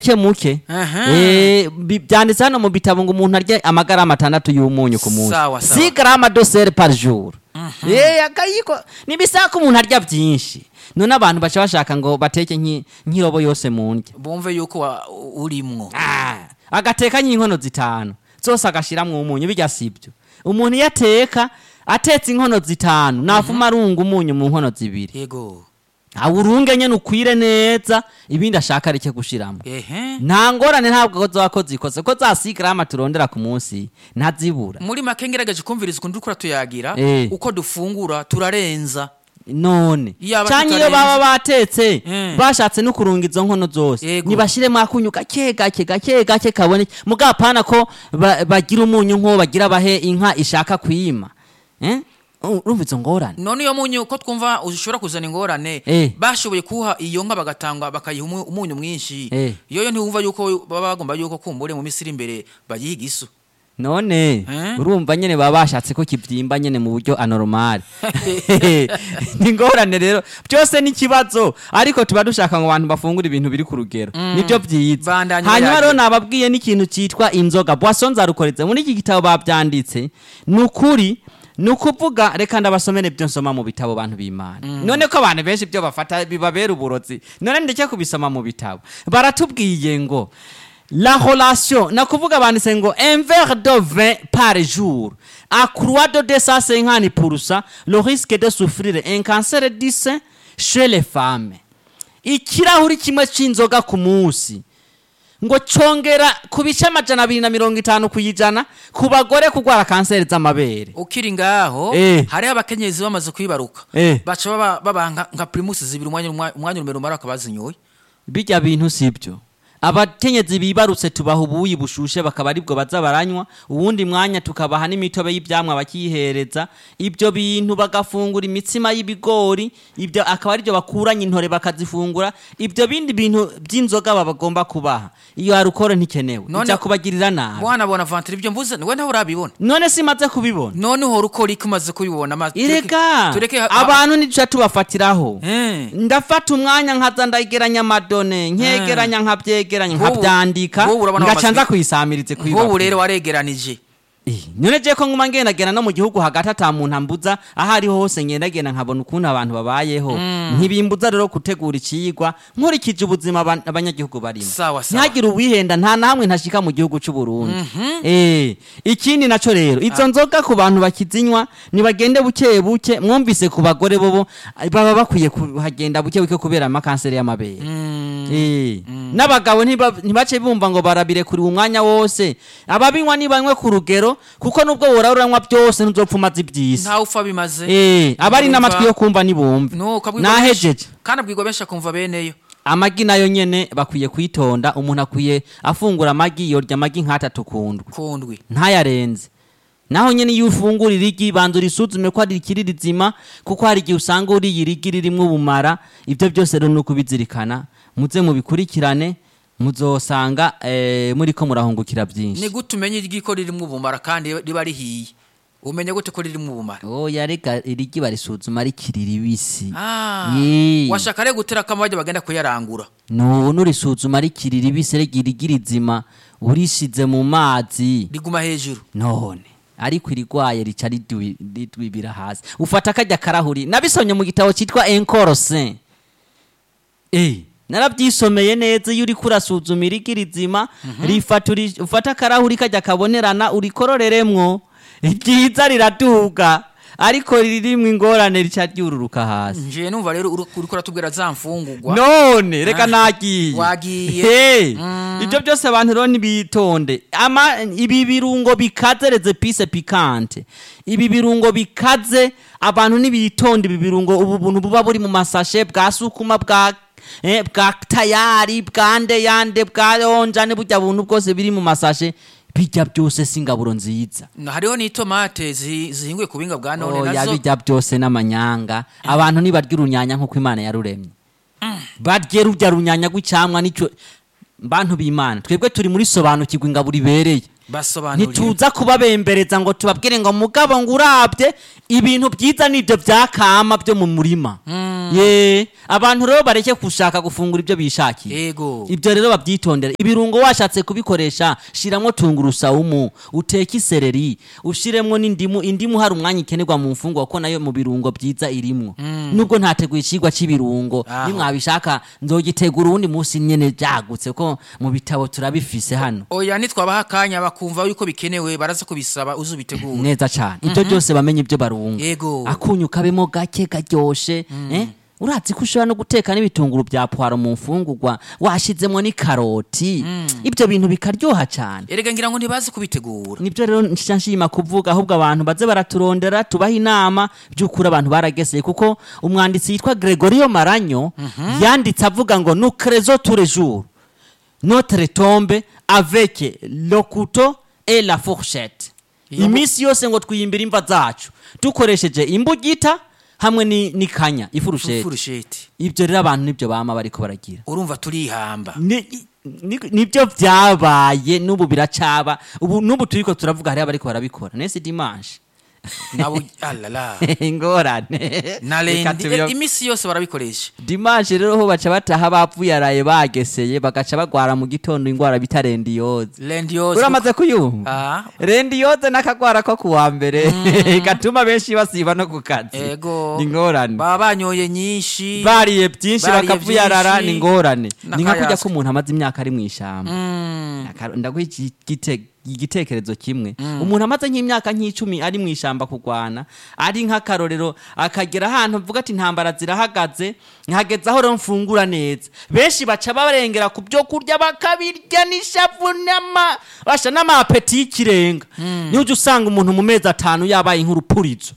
muke muke Aha. Eh, bi- byanditse hano mu bitabo ngo umuntu arye amagarama atandatu y'umunyu ku munsi Sawa, sawa. si garama dosere par jour Eh, akayiko nibisaba ko umuntu arya byinshi none abantu baca bashaka ngo bateke nk'i- nk'irobo yose mu ndya bumve yuko wa- urimwo Ah, agateka nk'inkono zitanu zose agashiramwo umunyu bijya sibyo umuntu iyo ateka atetse inkono zitanu nafuma arunga umunyu mu nkono zibiri yego awurunge nyene ukwire neza ibindi ashaka areke gushiramo ehe nta ngorane ntabwo zoba ko zikoze ko za sigarama turondera ku munsi ntazibura muri make ngerageje kumviriza ukuntu dukora tuyagira Eh. uko dufungura turarenza none Yaba canke iyo tutarenze. baba batetse Mm. bashatse no kurunga izo nkono zose Yego. nibashiremo akunyu gake gake gake gake kaboneke mugapana ko ba- bagira umunyu nk'uwo bagira bahe inka ishaka kwima Eh? U- urumva izo ngorane none iyo munyu ko twumva ushobora kuzana ingorane Eh. bashoboye kuha iyo nka bagatanga bakayiha umu- umunyu mwinshi Eh. yoyo ntiwumva yuko baba bagomba yuko kumbure mu misiri imbere bayiha igisu none Eh? urumva nyene baba bashatse ko kivyimba nyene mu buryo anormal ni ngorane rero byose ni ikibazo ariko tuba dushaka ngo abantu bafungure ibintu biri ku rugero nibyo byiza Bandanya hanyuma bayagira. rero nababwiye n'ikintu cyitwa inzoga boisson zarukoretse muri iki gitabo babyanditse ni ukuri ni ukuvuga reka ndabasomere ibyo nsoma mu bitabo bantu b'imana none ko abantu benshi ibyo bafata bibabera uburozi none ndeke kubisoma mu bitabo baratubwiye ngo la relation na kuvuga banditse ngo un verre de vin par jour accroît de 250% le risque de souffrir un cancer du sein chez les femmes ikirahuri kimwe c'inzoga ku munsi ngo congera ku bice amajana abiri na mirongo itanu ku ijana ku bagore kurwara kanseri z'amabere ukiri ngaho Eh. hariho abakenyezi bamaze kwibaruka Eh. baca baba baba nka- nka primus zibiri umwanya umwa- umwanya numero umara akabazinyoye bijya bintu sibyo abakenyezi bibarutse tubaha ubuyi bushushe bakaba aribwo baza baranywa uwundi mwanya tukabaha n'imitobe y'ibyamwa bakiyihereza ibyo bintu bagafungura imitsima y'ibigori ibyo akaba aribyo bakuranye intore bakazifungura ibyo bindi bintu by'inzoga baba bagomba kubaha iyo harukoro ntikenewe None- ijya kubagirira nabi mwana bona vantire ibyo mvuze we nawe urabibona none simaze kubibona none uhora ukora iki umaze kubibona ma- tureke- irega tureke ha- abantu ntiduca tubafatiraho Eh. ndafata umwanya nkaza ndageranya amadone nkegeranya nkabyegeranya Nk'ubu- nkabyandika nk'ubu urabona ngaca wamaze- nza kuyisamirize nk'ubu rero waregeranije Eh, none je ko nguma ngendagenda no mu gihugu hagati ata muntu ambuza aho ariho hose ngendagenda nkabona ukuntu abantu babayeho ntibimbuza rero gutegura iciyigwa nkurikije ubuzima aba- abanyagihugu barimo Sawa, sawa. ntihagire uwihenda nta na hamwe ntashika mu gihugu c'u Burundi eh ikindi naco rero izo nzoga ku bantu bakizinywa nibagende buke buke mwumvise ku bagore bobo eh, baba bakwiye kuhagenda buke buke kubera amakanseri y'amabere Eh, n'abagabo ntiba- ntibace bumva ngo barabire kuri umwanya wose ababinywa nibanywe ku rugero kuko nubwo wora uranywa byose ntuzopfa umaze iby'isi ntawe upfa bimaze Eh, abari Urumva- n'amatwi yo kumva nibumve No, ukabwirwa benshi- nahejeje kandi abwirwa benshi akumva beneyo amagi nayo nyene bakwiye kwitonda umuntu akwiye afungura amagi yorya amagi nk'atatu kundwi kundwi ntayarenze naho nyene iyo ufungura irigi banza urisuzume ko ari ikiri rizima kuko hari igihe usanga uriye irigi ririmwo ubumara ibyo byose rero ni ukubizirikana muze mubikurikirane muzosanga eh, muriko murahungukira ni byinshi gute umenya iryo ko ririmo ubumara kandi riba rihiye umenya gute ko ririmo ubumara oya reka irigi barisuzuma rikiri ribisi Ah, Yee. washaka rero gutera akamo bajya bagenda kuyarangura no nurisuzuma rikiri ribisi rega irigi rizima urishize mu mazi riguma hejuru none ariko irigwaye rica ridwi- ridwibira hasi ufata kajya karahuri nabisomye mu gitabo cyitwa enkorose eh narabyisomeye neza iyo uriko urasuzuma irigi rizima rifata uri- ufata akarahuri kajya kabonerana urikororeremwo ryiza riraduga ariko ririmwo ingorane rica ryururuka hasi nje numva rero uri uriko uratubwira za mfungurwa none reka Ah, nagiye wagiye. Hey, Mm. ibyo byose abantu rero nibitonde ama ibi birungo bikaze reze pise pikante ibi birungo bikaze abantu nibitonde ibi birungo ubu buntu buba buri mu masashe bwa sukuma bwa eh, bwa tayari bwa ndeyande bwa onjane burya buntu bwose biri mu masashe bijya byose si ingaburo nziza Na hariho n'itomate zi- zihinguye ku buhinga bwa none oya nazo bijya byose n'amanyanga abantu ntibarya urunyanya nk'uko imana yaruremye barye rujya runyanya rw'icyamwa nicyo bantu b'imana twebwe turi muri sobanukirwa ingaburo ibereye basobanurire ntituza kubabembereza ngo tubabwire ngo mugabo ngo urabye ibintu byiza nibyo byakama byo mu murima ye abantu rero bareke gushaka gufungura ibyo bishakiye yego ibyo rero babyitondera ibirungo washatse kubikoresha shiramo tungurusumu uteke isereri ushiremo n'indimu indimu hari umwanya ikenerwa mu mfungwa kuko nayo mu birungo byiza irimwo nubwo ntateguye ikigwa cy'ibirungo Aho. nimwabishaka nzogitegura uwundi munsi nyene byagutse ko mu bitabo turabifise hano oya nitwabaha akanya bakumva yuko bikenewe baraza kubisaba uze ubitegure neza cyane ibyo byose bamenye ibyo barunga Yego. akunyu kabemo gake karyoshe eh? urazi ko ushobora no guteka n'ibitunguru bya puwaro mu mfungurwa washizemo n'ikaroti ibyo bintu bikaryoha cyane erega ngira ngo ntibazi kubitegura nibyo rero nshyira nshima kuvuga ahubwo abantu baze baraturondera tubaha inama by'ukuri abantu barageseye kuko umwanditsi yitwa gregorio maranyo yanditse avuga ngo nucrezo tous les jours notre tombe avec le couteau et la fourchette Iyo- iminsi yose ngo twiyimbire imva zacu dukoresheje imbugita hamwe ni- n'ikanya ifurusheti furusheti ibyo rero abantu nibyo bama bariko baragira urumva turihamba ni- ni- nibyo byabaye n'ubu biracaba ubu n'ubu turiko turavuga hariho abariko barabikora nese dimanche nabo alala ingorane na Reka lendi tubiyo- eh, imisi yose barabikoresha dimanche rero ho baca bataha bapfuye araye bageseye bagaca bagwara mu gitondo ingwara bita rendiyoze lendi yose uramaze kuyumva Ah, rendiyoze n'akagwara ko kuwa mbere gatuma benshi basiba no ku kazi ego ni ingorane baba banyoye nyinshi bariye byinshi Bariye bakavuyarara byinshi. ni ingorane ni nka kurya N'akayaswe. ko umuntu amaze imyaka ari mu ishyamba Mm, Aka- ndaguha iki- igite- igitekerezo kimwe umuntu amaze nk'imyaka nk'icumi ari mu ishyamba kurwana ari nk'akarorero akagera ahantu avuga ati intambara zirahagaze nkageze aho rero mfungura neza benshi baca barengera ku byo kurya bakabirya n'ishavu n'ama basha n'amapeti y'ikirenga niho ujya usanga umuntu mu mezi atanu yabaye nk'urupurizo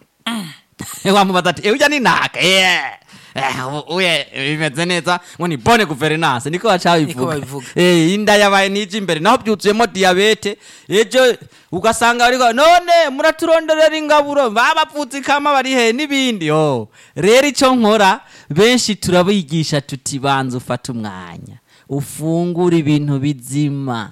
wamubaza ati ujya ni naka yeah. Eh, u- uye bimeze neza ngo ni bone guverinance niko baca Niko babivuga babivuga. Eh, inda yabaye n'ije imbere naho byuzuyemo diyabete ejo ugasanga bariko none muraturonderera ingaburo babapfutse ikama bari he n'ibindi oh. rero icyo nkora benshi turabigisha tuti banza ufate umwanya ufungure ibintu bizima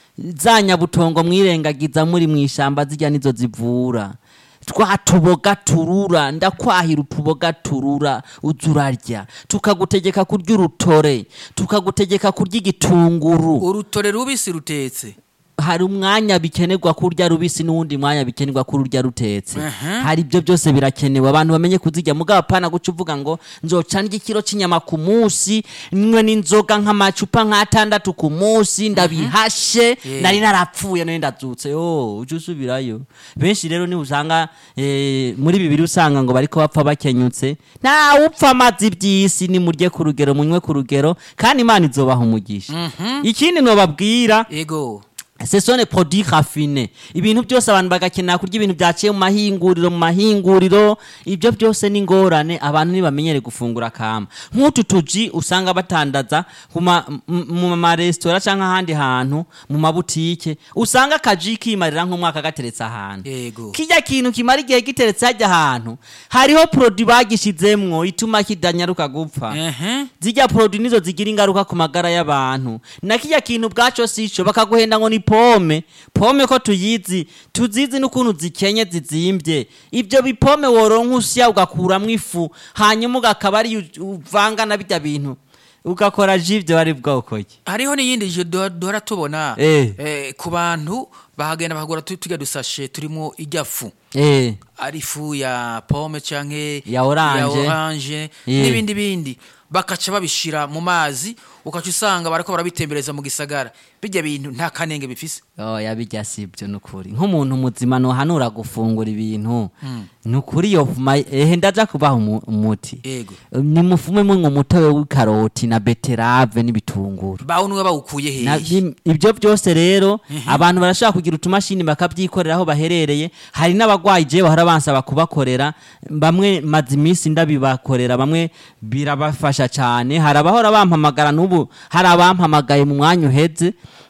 za nyabutongo mwirengagiza muri mu ishyamba zijya nizo zivura twa tuboga turura ndakwahira utuboga turura uza urarya tukagutegeka kurya urutore tukagutegeka kurya igitunguru urutore rubisi rutetse hari umwanya bikenerwa kurya rubisi n'uwundi mwanya bikenerwa kurya rutetse Aha. hari ibyo byose birakenewe abantu bamenye kuzirya mugabo apana guca uvuga ngo nzoca ndya ikiro cy'inyama ku munsi nywe n'inzoga nk'amacupa nk'atandatu ku munsi ndabihashe Yeah. nari narapfuye nari ndazutse yo ujye usubirayo benshi rero niba usanga eh, muri bibiri usanga ngo bariko bapfa bakenyutse ntawe upfa amazi by'isi nimurye ku rugero munywe ku rugero kandi imana izobaha umugisha ikindi nobabwira ego ce sont les produits raffinés ibintu byose abantu bagakenera kurya ibintu byaciye mu mahinguriro mu mahinguriro ibyo byose ni ingorane abantu ntibamenyere gufungura kama nk'utu tuji usanga batandaza ku ma- m- mu maresitora cyangwa ahandi hantu mu mabutike usanga akaji kimarira nk'umwaka gateretse ahantu Yego. kijya kintu kimara igihe giteretse hajya ahantu hariho produit bagishizemwo ituma kidanyaruka gupfa ehe zijya produit nizo zigira ingaruka ku magara y'abantu na kijya kintu bwaco sico bakaguhenda ngo ni pome pome ko tuyizi tuzizi n'ukuntu zikenye zizimbye ibyo bipome woronka usya ugakuramwo ifu hanyuma ugakaba ari uvanga na bijya bintu ugakora ji ibyo bari bwoko ki hariho n'iyindi je duhora duhora tubona Eh. eh, ku bantu bahagenda bahagura tu- turya dusashe turimo ijya fu eh ari ifu ya pome canke Ya orange. ya orange Yeah. n'ibindi bindi bakaca babishira mu mazi ukaca usanga bariko barabitembereza mu gisagara bijya bintu nta kanenge bifise oya bijya si ibyo ni ukuri nk'umuntu muzima ntuhanura gufungura ibintu ni ukuri iyo fuma ehe ndaja kubaha umu- umuti ego ni mufume mwe umutobe w'ikaroti na beterave n'ibitunguru bawo niwe bawukuye Na- hehe im- ibyo byose rero abantu barashobora kugira utumashini bakabyikorera aho baherereye hari n'abagwayi je bahora bansaba kubakorera bamwe maze iminsi ndabibakorera bamwe birabafasha cyane hari abahora bampamagara n'ubu hari abampamagaye mu mwanya uheze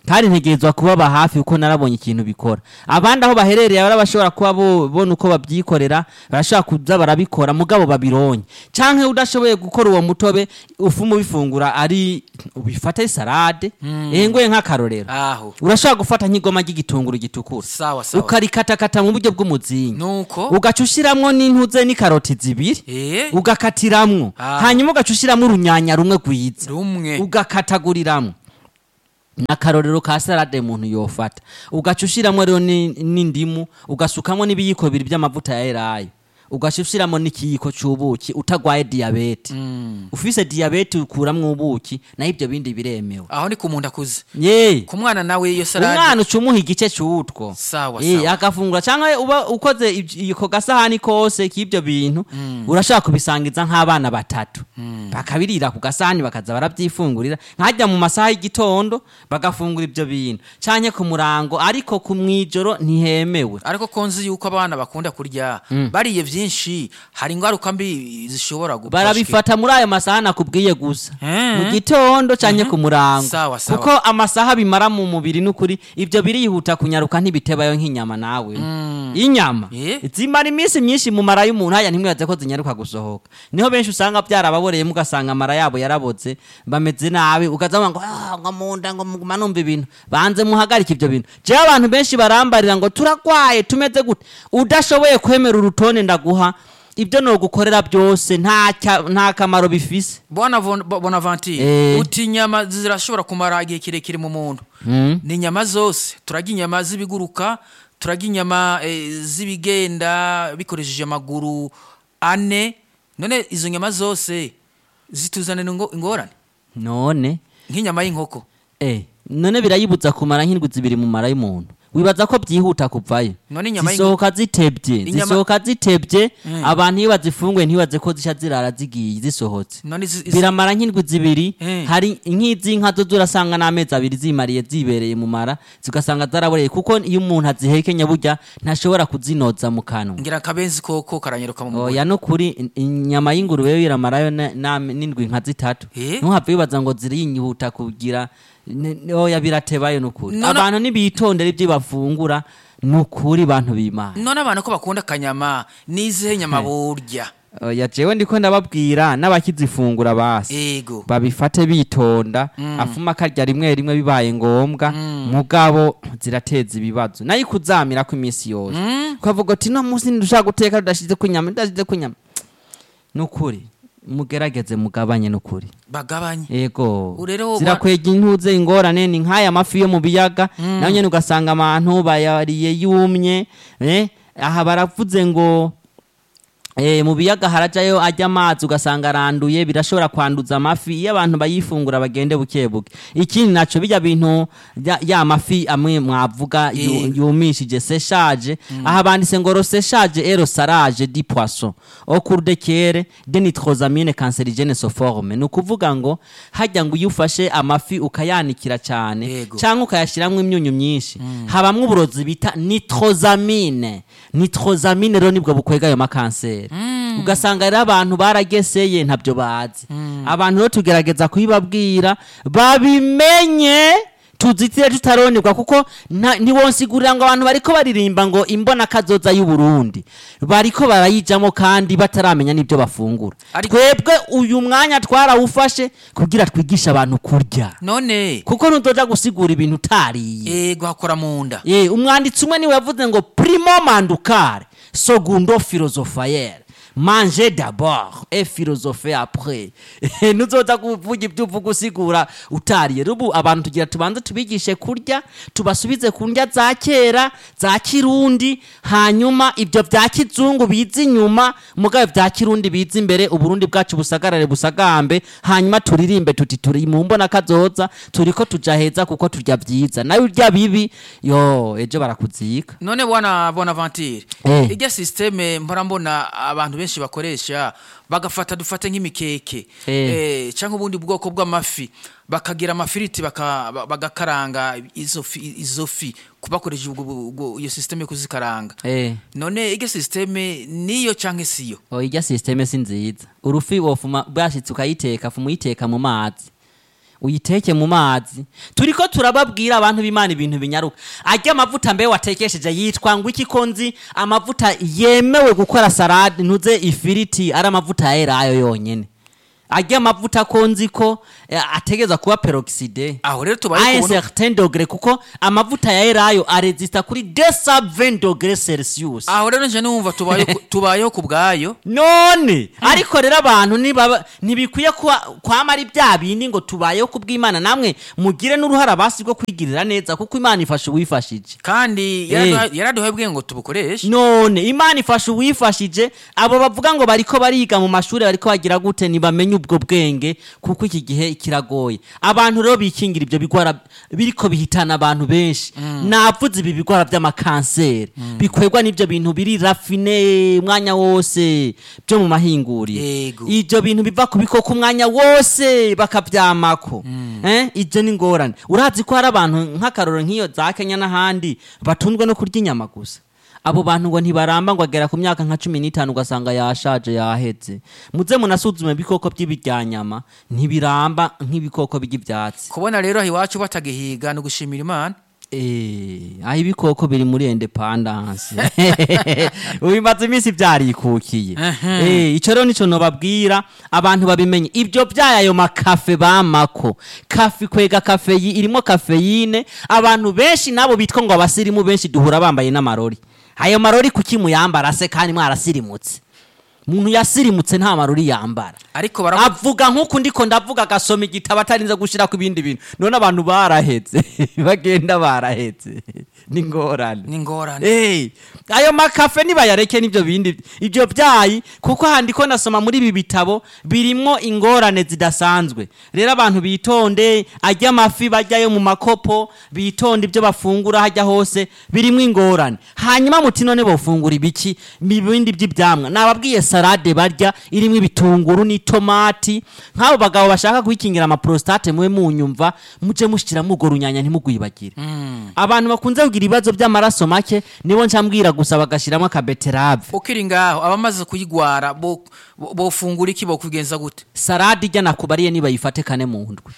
kandi ntegerezwa kubaba hafi kuko narabonye ikintu bikora abandi aho baherereye bari bashobora kuba bona uko babyikorera barashobora kuza barabikora mugabo babironye canke udashoboye gukora uwo mutobe ufu mubifungura ari ubifate salade yengoye nk'akarorero aho urashobora gufata nk'igoma ry'igitunguru gitukura sawa sawa ukarikatakata mu buryo bw'umuzingi nuko ugaca ushiramwo n'intuze n'ikaroti zibiri eh ugakatiramwo Ah. hanyuma ugaca ushiramwo urunyanya rumwe rwiza rumwe ugakataguriramwo n'akarorero ka salade umuntu yofata ugaca ushiramwo rero ni- n'indimu ugasukamwo n'ibiyiko bibiri by'amavuta ya elayo ugaca ushiramwo n'ikiyiko c'ubuki utagwaye diyabete ufise diyabete ukuramwo ubuki naho ibyo bindi biremewe aho ni ku muntu akuze ye ku mwana nawe iyo salade umwana uca umuha igice c'utwo sawa Eh, sawa agafungura cyangwa uba ukoze ij- ako gasahani kose k'ibyo bintu urashobora kubisangiza nk'abana batatu bakabirira ku gasahani bakaza barabyifungurira nkajya mu masaha y'igitondo bagafungura ibyo bintu cyangwa ku murango ariko ku mwijoro ntihemewe ariko ko nzi yuko abana bakunda kurya bariye byinshi hari ingaruka mbi zishobora gufashwa barabifata muri ayo masaha nakubwiye gusa Eh. mu gitondo cyangwa ku murango Sawa, sawa. kuko amasaha bimara mu mubiri n'ukuri ibyo birihuta kunyaruka ntibitebayo nk'inyama nawe inyama Eh. zimara iminsi myinshi mu mara y'umuntu haya ntimwibaze ko zinyaruka gusohoka niho benshi usanga byarababoreyemo ugasanga amara yabo yaraboze bameze nabi ukaza ngo "Ah, ngo mu nda ngo muguma numva ibintu banze muhagarike ibyo bintu jewe abantu benshi barambarira ngo turagwaye tumeze gute udashoboye kwemera urutonde ndaguha ibyo nogukorera byose nta cya- nta kamaro bifise bona Von- Bo- bonaventure Eh. uti inyama zirashobora kumara igihe kirekire mu muntu Mm. ni inyama zose turarya inyama z'ibiguruka turarya inyama eh, z'ibigenda bikoresheje amaguru ane none izo nyama zose zituzanira ingo- ingorane none nk'inyama y'inkoko eh none birayibuza kumara nk'indwi zibiri mu mara y'umuntu wibaza ko byihuta kuvayo None inyama y'inko- zisohoka zitebye Inyama- zisohoka zitebye Mm. abantu iyo bazifunguye ntibaze ko zisha zirara zigiye zisohotse none izi- izi- biramara nk'indwi zibiri Eh. hari nk'iz'inka zo zurasanga n'amezi abiri zimariye zibereye mu mara zigasanga zaraboreye kuko iyo umuntu azihekenya burya ntashobora kuzinoza mu kanwa ngira akabenzi koko karanyiruka mu mugore oya no kuri in- inyama y'ingurube yo iramarayo na- na- n'indwi nka zitatu Eh? ntuhave wibaza ngo ziriyihuta kugira ne- ne- oya biratebayo nukuri None- abantu nibitondera ibyo bafungura nukuri bantu b'imana none abantu ko bakunda akanyama n'izihe nyama burya oya jewe ndiko ndababwira n'abakizifungura basi ego babifate bitonda afuma akarya rimwe rimwe bibaye ngombwa mugabo zirateza ibibazo nayo ikuzamira ko iminsi yose ukavuga uti no munsi ntidushaka guteka tudashize ku nyama tudashize ku nyama nukuri mugerageze mugabanye nukuri bagabanye ego Rero zirakwega intuze ingorane ni nk'aya mafi yo mu biyaga nayo nyene ugasanga abantu bayariye yumye eh, aha baravuze ngo Eh, mu biyaga harajayo ajya amazi ugasanga aranduye birashobora kwanduza amafi iyo abantu bayifungura bagende buke buke ikindi naco bijya bintu ya, ya mafi amwe mwavuga yu- Yego. yumishije séchage aha banditse ngo séchage et sarage di poisson au cours de kere de nitrosamine cancérigène se forme ni ukuvuga ngo hajya ngo iyo ufashe amafi ukayanikira cyane Yego. cyangwa ukayashyiramo imyunyu myinshi habamwo uburozi bita nitrosamine nitrosamine rero nibwo bukwega ayo makanseri ugasanga rero abantu barageseye ntabyo bazi abantu rero tugerageza kubibabwira babimenye tuzitire tutaronerwa kuko nta- ntiwonsigurira ngo abantu bariko baririmba ngo imbona kazoza y'uburundi bariko barayijamo kandi bataramenya n'ibyo bafungura Ariko- twebwe uyu mwanya twarawufashe kugira twigishe abantu kurya none kuko ntuzoja gusigura ibintu utariye ego hakora mu nda ye umwanditsi umwe niwe yavuze ngo primo mandukare segundo philosophaire manger d'abord et philosopher après nuzoza kuvuga ibyo uvuga usigura utariye rubu abantu tugira tubanze tubigishe kurya tubasubize ku ndya za kera za kirundi hanyuma ibyo bya kizungu biza inyuma mugabe bya kirundi biza imbere uburundi bwacu busagarare busagambe hanyuma turirimbe tuti turi mu mbona kazoza turiko tuja heza kuko turya byiza nawe urya bibi yo ejo barakuzika none bwana bonaventure Eh. irya systeme mpora mbona abantu benshi bakoresha bagafata dufate nk'imikeke Eh. eh, cyangwa ubundi bwoko bw'amafi bakagira amafiriti baka- ba- bagakaranga izo fi- izo fi bakoresheje ubwo- ubwo- iyo systeme yo kuzikaranga eh none irya systeme niyo cyangwa siyo oya irya sisiteme si nziza urufi wofuma bwashitse ukayiteka fuma uyiteka mu mazi uyiteke mu mazi turiko turababwira abantu b'imana ibintu binyaruka arya amavuta mbe watekesheje yitwa ngo iki ko nzi amavuta yemewe gukora salade ntuze ifiriti ari amavuta ya elayo yonyene arya amavuta ko nzi ko eh, ategeza kuba peroxide aho rero a tubaye un kubona certain degré kuko amavuta ya elayo aresista kuri 220 degrés celsius aho rero nje numva tubayeho ku- tubayeho ku bwayo none ariko rero abantu ntibaba- ntibikwiye kuba- kwama ari bya bindi ngo tubayeho ku bw'imana namwe mugire n'uruhara basi rwo kwigirira neza kuko imana ifasha uwifashije kandi yaraduha- yaraduhaye ubwenge ngo tubukoreshe none imana ifasha uwifashije abo bavuga ngo bariko bariga mu mashuri bariko bagira gute ntibamenye ubwo bwenge kuko iki gihe kiragoye abantu rero bikingira ibyo bigwara biriko bihitana abantu benshi navuze ibi bigwara by'amakanseri bikwegwa n'ibyo bintu biri rafine umwanya wose byo mu mahinguriro Yego. ibyo bintu biva ku bikoko umwanya wose bakabyamako eh ibyo ni ngorane urazi ko hari abantu nk'akaroro nk'iyo za kenya n'ahandi batunzwe no kurya inyama gusa abo bantu ngo ntibaramba ngo agera ku myaka nka cumi n'itanu ugasanga yashaje yaheze muze munasuzume ibikoko by'ibiryanyama ntibiramba nk'ibikoko by'ibyatsi kubona rero aho iwacu batagihiga ni ugushimira imana Eh, aho ibikoko biri muri independence bimaze iminsi byarikukiye Eh, ico rero nico nobabwira abantu babimenye ibyo byayo makafe bamako kafe kwega kafeyi irimo kafeyine abantu benshi nabo bitwa ngo abasirimu benshi duhura bambaye n'amarori ayo marori kuki muyambara se kandi mwarasirimutse umuntu yasirimutse nta marori yambara ariko baravuga avuga nk'uku ndiko ndavuga agasoma igitabo atarinze gushyira ku bindi bintu none abantu barahetse bagenda barahetse ni ngorane ni ingorane Hey, ayo makafe nibayareke n'ibyo bindi ibyo byayi kuko handi ko nasoma muri ibi bitabo birimwo ingorane zidasanzwe rero abantu bitonde ajya amafi bajyayo mu makopo bitonde ibyo bafungura hajya hose birimwo ingorane hanyuma muti none bofungura ibiki mu bindi by'ibyamwa nababwiye salade barya irimo ibitunguru n'itomati nk'abo bagabo bashaka kwikingira amaprostate mube munyumva muje mushyiramo urwo runyanya ntimugwibagire abantu bakunze kugira ibibazo by'amaraso make nibo ncambwira gusa bagashyiramo akabeterave ukiri ngaho abamaze kuyigwara bo- bo- bofungura iki bokugenza gute salade ijya nakubariye nibayifate kane mu ndwi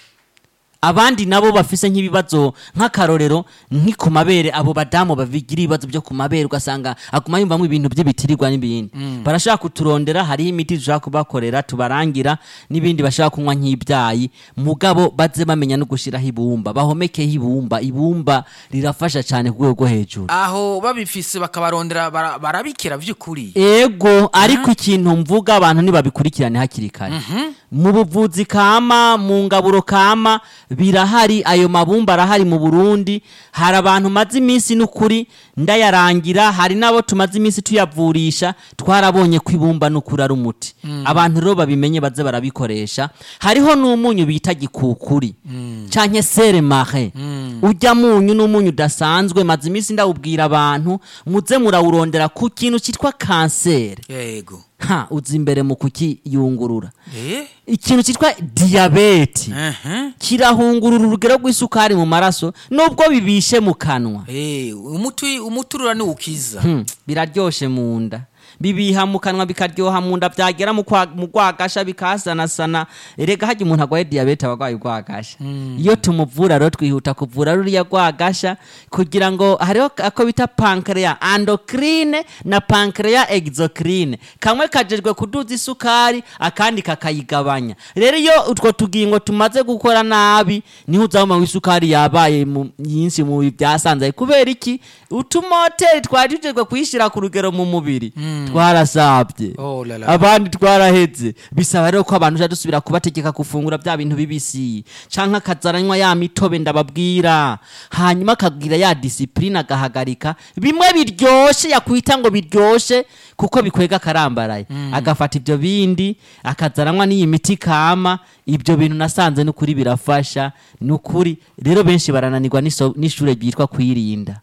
abandi nabo bafise nk'ibibazo nk'akarorero nki ku mabere abo badamu babigira ibibazo byo ku mabere ugasanga aguma yumvamo ibintu by'ibitirirwa n'ibindi barashaka kuturondera hariho imiti dushaka kubakorera tubarangira n'ibindi bashaka kunywa nk'ibyayi mugabo baze bamenya no gushyiraho ibumba bahomekeho ibumba ibumba rirafasha cyane ku rwego rwo hejuru aho babifise bakabarondera bara- barabikira vy'ukuri ego ariko ikintu mvuga abantu ntibabikurikirane hakiri kare mu buvuzi kama mu ngaburo kama birahari ayo mabumba arahari mu burundi hari abantu maze iminsi n'ukuri ndayarangira hari n'abo tumaze iminsi tuyavurisha twarabonye ko ibumba n'ukuri ari umuti abantu rero babimenye baze barabikoresha hariho n'umunyu bita gikukuri canke sere mare ujya munyu n'umunyu udasanzwe maze iminsi ndawubwira abantu muze murawurondera ku kintu cyitwa kanseri yego ha uzi imbere mu kukiyungurura eh ikintu cyitwa diyabeti Mhm. kirahungurura urugero rw'isukari mu maraso nubwo bibishe mu kanwa Eh, umuti umuturura ni ukiza Hmm, biraryoshe mu nda bibiha mu kanwa bikaryoha mu nda byagera mu kwa- mu rwagasha bikasanasana erega hajya umuntu arwaye diyabete aba arwaye urwagasha iyo tumuvura rero twihuta kuvura ruriya rwagasha kugira ngo hariho ako bita pankreya endocrine na pankreya exocrine kamwe kajejwe kuduza isukari akandi kakayigabanya rero iyo utwo tugingo tumaze gukora nabi niho uzabona w'isukari yabaye mu- nyinshi mu byasanzaye kubera iki utumoteri twari tujejwe kuyishyira ku rugero mu mubiri twarasabye Oh la la. abandi twaraheze bisaba rero ko abantu uja dusubira kubategeka gufungura bya bintu bibisi canke akazaranywa ya mitobe ndababwira hanyuma akagira ya disipurine agahagarika bimwe biryoshe yakwita ngo biryoshe kuko bikwega akarambaraye agafata ibyo bindi akazaranywa n'iyi miti kama ibyo bintu nasanze n'ukuri birafasha n'ukuri rero benshi barananirwa n'iso- n'ishure ryitwa kwirinda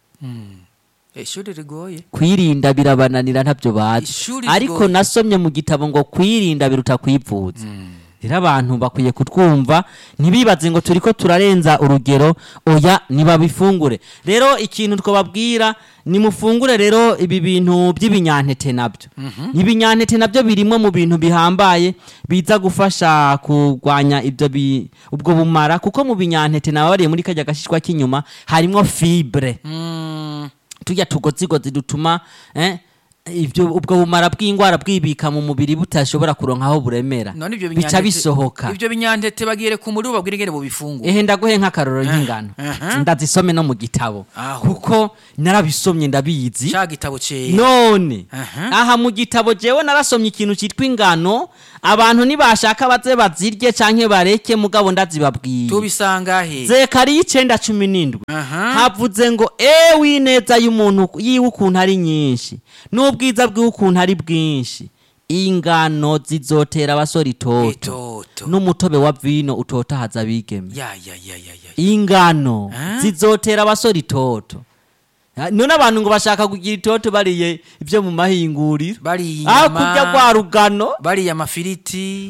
ishuri rigoye kwirinda birabananira ntabyo bazi Ishuri ariko rigoye. nasomye mu gitabo ngo kwirinda biruta kwivuza rero abantu bakwiye kutwumva ntibibaze ngo turiko turarenza urugero oya nibabifungure rero ikintu twababwira nimufungure rero ibi bintu by'ibinyantete nabyo ibinyantete nabyo birimo mu bintu bihambaye biza gufasha kurwanya ibyo bi- ubwo bumara kuko mu binyantete nawe bariye muri kajya gashishwa k'inyuma harimo fibre Mm, tujya tugozigozi dutuma eh, ibyo ubwo bumara bw'indwara bwibika mu mubiri butashobora kuronka aho buremera none ibyo bica binyantete- bisohoka ibyo binyantete bagire ku muri babwire ingene bubifungura ehe ndaguhe nk'akarorero nk'ingano aha. ndazisome no mu gitabo Aho. kuko narabisomye ndabizi ca gitabo cera none Aha. aha mu gitabo jewe narasomye ikintu cyitwa ingano abantu nibashaka baze bazirye canke bareke mugabo ndazibabwiye tubisanga he zekariya icenda cumi n'indwi Aha. havuze ngo ewe ineza y'umuntu yiwe ukuntu ari nyinshi n'ubwiza bwiwe ukuntu ari bwinshi ingano zizotera abasore itoto itoto n'umutobe wa vino utotahaza abigeme ya ya ya ya ya ingano Ah? zizotera abasore itoto Ah, none abantu ngo bashaka kugira itoto bariye ibyo mu mahinguriro bariye aho inyama kurya rwa rugano bariye amafiriti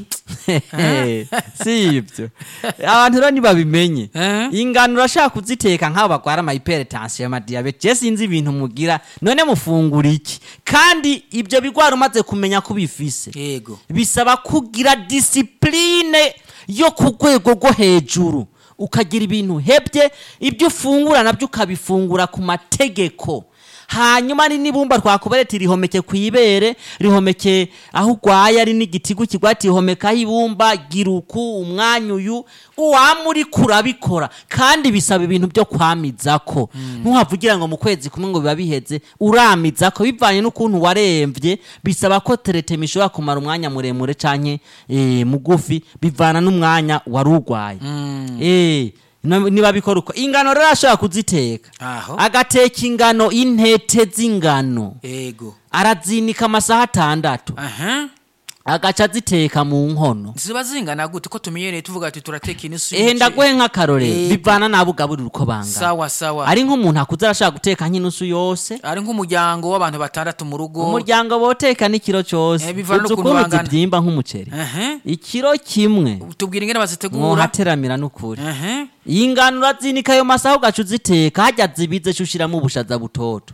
si ibyo abantu rero ntibabimenye Eh? ingano urashaka kuziteka nk'abo barwara amahypertension amadiyabete je sinzi ibintu mugira none mufungura iki kandi ibyo bigwara umaze kumenya ko bifise yego bisaba kugira disipurine yo ku rwego rwo hejuru ukagira ibintu hebye ibyo ufungura nabyo ukabifungura ku mategeko hanyuma ni n'ibumba twakubereti rihomeke ku ibere rihomeke aho urwaye ari n'igitigu kigwati rihomekaho ibumba gira uku umwanya uyu uwama uri kurabikora kandi bisaba ibintu byo kwamizako ntuhavugira ngo mu kwezi kumwe ngo biba biheze uramizako bivanye n'ukuntu waremvye bisaba ko teretema ishobora kumara umwanya muremure canke eh, mugufi bivana n'umwanya wari urwaye Eh, no- niba bikora uko ingano rero ashobora kuziteka aho agateka ingano intete z'ingano yego arazinika amasaha atandatu aha agaca aziteka mu nkono ziba zingana gute ko tumenyereye tuvuga ati turateka inusu ehe y'umuceri. ndaguhe nk'akarorero Yego. bivana n'abo ugaburira uko bangana sawa sawa ari nk'umuntu akuze arashaka guteka nk'inusu yose ari nk'umuryango w'abantu batandatu mu rugo umuryango boteka n'ikiro cyose Eh, bivana uzi n'ukuntu ukuntu bangana. zibyimba nk'umuceri aha ikiro kimwe tubwira ingene bazitegura mwohateramira n'ukuri aha iyi ngano urazinika ayo masaha ugaca uziteka hajya zibize co ushiramo ubushaza butoto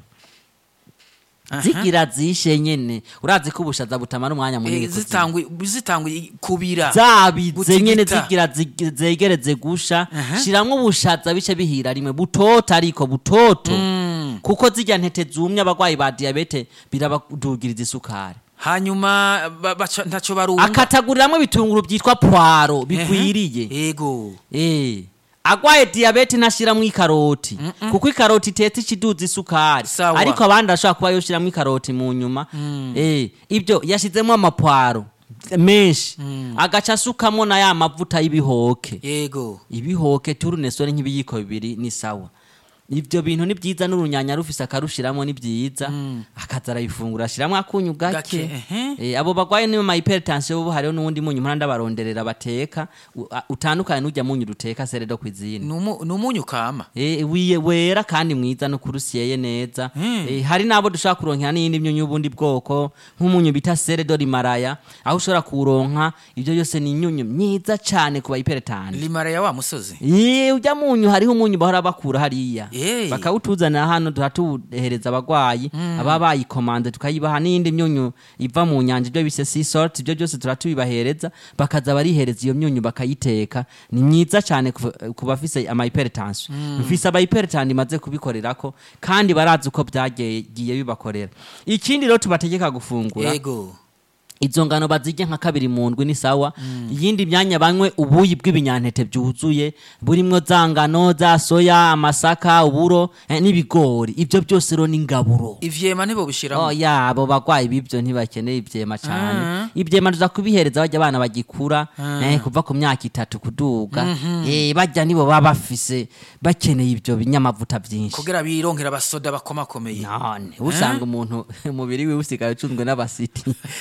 zigira zishe nyene urazi ko ubushaza butamara umwanya munini Eh, kuzima. zitangwe zitangwe kubira zabize Gutigita. nyene zigira zig- zegereze gusha Aha. shiramwo ubushaza bice bihira rimwe butoto ariko butoto Mm. kuko zirya ntete zumye abagwayi ba diyabete birabadugiriza isukari hanyuma ba- baca- ntaco barumva akataguriramwo ibitunguru byitwa pwaro bigwiriye yego Eh. agwaye diyabete ntashiramwo ikaroti kuko ikaroti itetse ikiduza isukari Sawa. ariko abandi arashobora kuba yoshiramwo ikaroti mu nyuma Eh, ibyo yashizemo amapwaro menshi agaca asukamwo na ya mavuta y'ibihoke yego ibihoke turunesore nk'ibiyiko bibiri ni sawa ibyo bintu ni byiza n'urunyanya rufise akarushiramo ni byiza akaza arabifungura ashiramwo akunyu Gake, gake ehe. Eh, abo bagwaye niyo ma hypertension bo hariho n'uwundi munyu mpora ndabaronderera bateka u- a- utandukanye n'ujya munyu duteka seredo kwizine ni umu- ni umunyu kama Eh, wiye wera kandi mwiza no kurusyeye neza Mm. Eh, hari nabo dushobora kuronkera n'iyindi myunyu y'ubundi bwoko nk'umunyu bita seredo rimaraya aho ushobora kuronka ibyo byose ni imyunyu myiza cane ku ba hypertension limara ya wa musozi Ye, ujya munyu hariho umunyu bahora bakura hariya Hey. bakawutuzanira hano turatuhereza abagwayi aba bayikomande tukayibaha n'iyindi myunyu iva mu nyanja ibyo bise sea salt ibyo byose turatubibahereza bakaza barihereza iyo myunyu bakayiteka ni myiza cyane ku- ku bafise ama hypertension mfise aba hypertension imaze kubikorerako kandi barazi uko byagiye bibakorera ikindi rero tubategeka gufungura yego izo ngano bazirya nka kabiri mu ndwi ni sawa iyindi myanya banywe ubuyi bw'ibinyantete byuzuye burimwo za ngano za soya amasaka uburo eh, n'ibigori ibyo byose rero ni ingaburo ivyema ntibo bishiramo Oh, ya abo bagwayi b'ibyo ntibakeneye ivyema cyane ivyema tuza kubihereza bajya abana bagikura eh, kuva ku myaka itatu kuduga eh, bajya nibo baba bafise bakeneye ibyo binyamavuta byinshi kugira bironkera abasoda bakomakomeye none usanga umuntu umubiri wiwe usigaye ucunzwe n'abasiti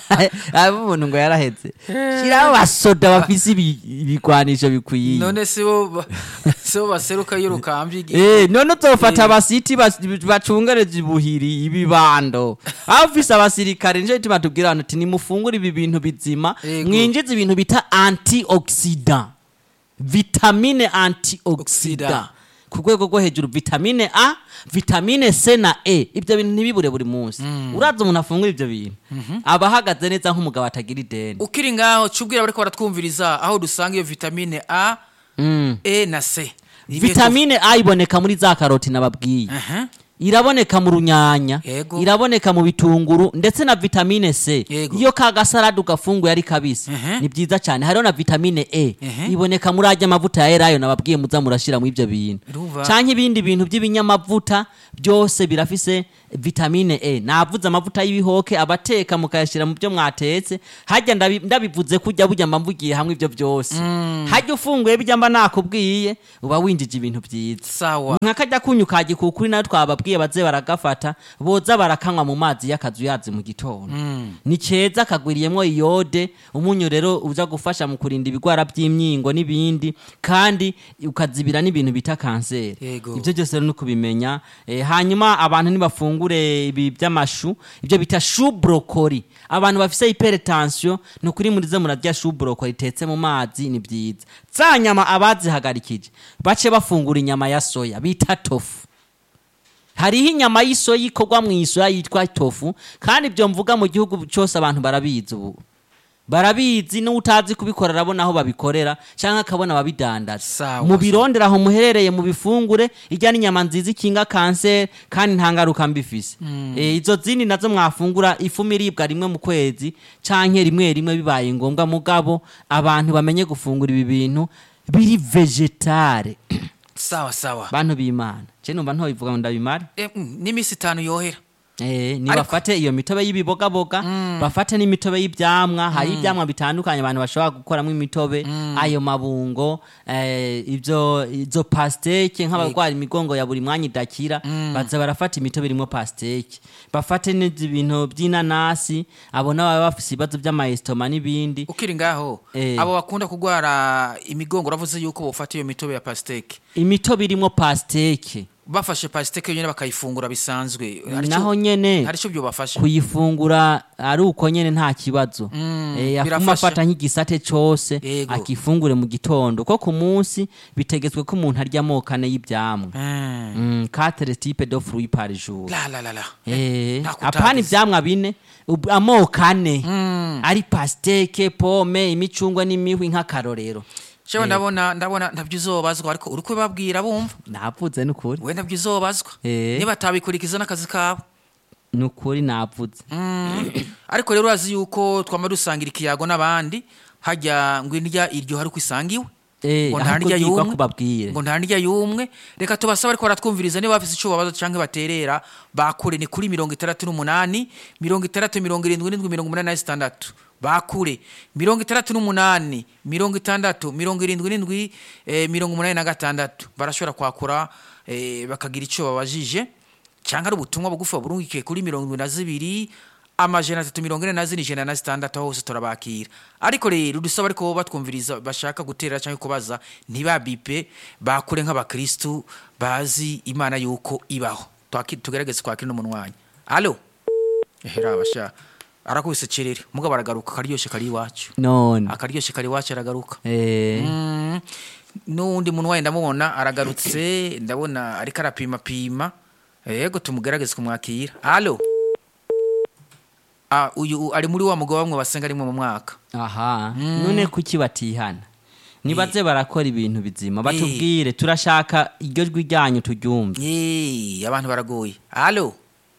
aba umuntu ngo yarahetse shiraho abasoda bafise ibi- ibigwanisho bikwiye none si bo ba- si bo baseruka iyo rukambye igi- Eh, none uzofata Eh. abasiti bas- bacungereje ibuhiri ibibando aho ufise abasirikare nico gituma tubwira abantu ati nimufungure ibi bintu bizima Yego. mwinjize ibintu bita antioxidant vitamine antioxidant Oxidant. ku rwego rwo hejuru vitamine a vitamine c na e ibyo bintu ntibibure buri munsi uraza umuntu afungura ibyo bintu aba ahagaze neza nk'umugabo atagira ideni ukiri ngaho cubwira bariko baratwumviriza aho dusanga iyo vitamine a Mm. e na c Ibihe vitamine a iboneka muri za karoti nababwiye tu- Aha. iraboneka mu runyanya Yego. iraboneka mu bitunguru ndetse na vitamine c Yego. iyo ka gasarade ugafunguye ari kabisi Ehe. ni byiza cyane hariho na vitamine e Ehe. iboneka muri ajya amavuta ya elayo nababwiye muza murashira mu ibyo bintu Urumva? canke ibindi bintu by'ibinyamavuta byose birafise vitamine e navuze amavuta y'ibihoke abateka mukayashyira mu byo mwatetse hajya ndabi- ndabivuze kujya burya mba mvugiye hamwe ibyo byose hajya ufunguye bijya mba nakubwiye uba winjije ibintu byiza sawa nkakajya kunyu ka gikukuri nayo twababwiye baze baragafata boza barakanywa mu mazi y'akazu yazi mu gitondo ni keza kagwiriyemo iyode umunyu rero uza gufasha mu kurinda ibigwara by'imyingo n'ibindi kandi ukazibira n'ibintu bita kanseri Yego. ibyo byose rero ni ukubimenya Eh, hanyuma abantu ntibafungure ibi by'amashu ibyo bita shu brokoli abantu bafise hypertension ni ukuri muri ze murarya shu brokoli itetse mu mazi ni byiza za nyama abazihagarikije bace bafungura inyama ya soya bita tofu hariho inyama y'isoya ikorwa mu isoya yitwa tofu kandi ibyo mvuga mu gihugu cyose abantu barabizi ubu barabizi n'utazi kubikora arabona aho babikorera cyangwa akabona ababidandaza Sawa, mu birondera aho muherereye mu bifungure ijya n'inyama nziza ikinga kanseri kandi nta ngaruka mbi ifise Eh, izo zindi nazo mwafungura ifumu iribwa rimwe mu kwezi canke rimwe rimwe bibaye ngombwa mugabo abantu bamenye gufungura ibi bintu biri vegetare sawa sawa bantu b'imana je numva ntobivuga ngo ndabimare Eh, mm, n'iminsi itanu yohera Eh, ni bafate iyo mitobe y'ibibogaboga bafate n'imitobe y'ibyamwa hari ibyamwa bitandukanye abantu bashobora gukoramo imitobe ayo mabungo eh, ibyo izo pasteke nk'abarwara imigongo ya buri mwanya idakira baza barafata imitobe irimo pasteke bafate n'ibintu by'inanasi abo n'ababa bafise ibibazo by'amayesitoma n'ibindi ukiri ngaho Eh. abo bakunda kurwara imigongo uravuze yuko bofata iyo mitobe ya pasiteke imitobe irimo pasteke bafashe pasiteke yonyine bakayifungura bisanzwe Hari naho ico- nyene hari icyo byobafasha kuyifungura ari uko nyene nta kibazo Eh, afuma birafasha. afata nk'igisate cose Yego. akifungure mu gitondo ko ku munsi bitegetswe ko umuntu arya amoko ane y'ivyamwa Mm. Mm, quatre type de fruits par jour la la la la Eh, nta apana kutagize. ivyamwa bine ub- amoko ane ari pasteke pome imicungwe n'imihwi nk'akarorero Shewe ndabona ndabona ntabyo uzobazwa ariko uri kubabwira bumva navuze nukuri we ntabyo uzobazwa Eh. niba atabikurikiza n'akazi kabo nukuri navuze ariko rero urazi yuko twama dusangira ikiyago n'abandi hajya ngo indya iryo hari uko isangiwe Eh, ngo ahubwo nta ndya byigwa yumwe kubabwire. ngo nta ndya yumwe reka tubasaba ariko baratwumviriza niba bafise icyo babaza cyangwa baterera bakure ni kuri mirongo itandatu n'umunani mirongo itandatu mirongo irindwi n'indwi mirongo umunani na zitandatu bakure mirongo itandatu n'umunani mirongo itandatu mirongo irindwi n'indwi eh, mirongo umunani na gatandatu barashobora kwakura eh, bakagira icyo babajije cyangwa ari ubutumwa bugufi burungikiye kuri mirongo irindwi na zibiri amajana atatu mirongo ine na zine ijana na zitandatu aho hose turabakira ariko rero dusaba ariko batwumviriza bashaka gutera cyangwa kubaza ntibabipe bakure nk'abakristu bazi imana yuko ibaho Twaki- tugerageze kwakira no mu mwanya alo ehera abasha arakubise cerere mugabo aragaruka akaryoshye kari iwacu none akaryoshye kari iwacu aragaruka eh, Mm, n'uwundi muntu wayo ndamubona aragarutse ndabona ariko arapimapima yego tumugerageze kumwakira alo Ah, uyu ari muri wa mugabo bamwe basenga rimwe mu mwaka aha none kuki batihana nibaze barakora ibintu bizima batubwire turashaka iryo jwi ryanyu turyumve Yee, abantu baragoye alo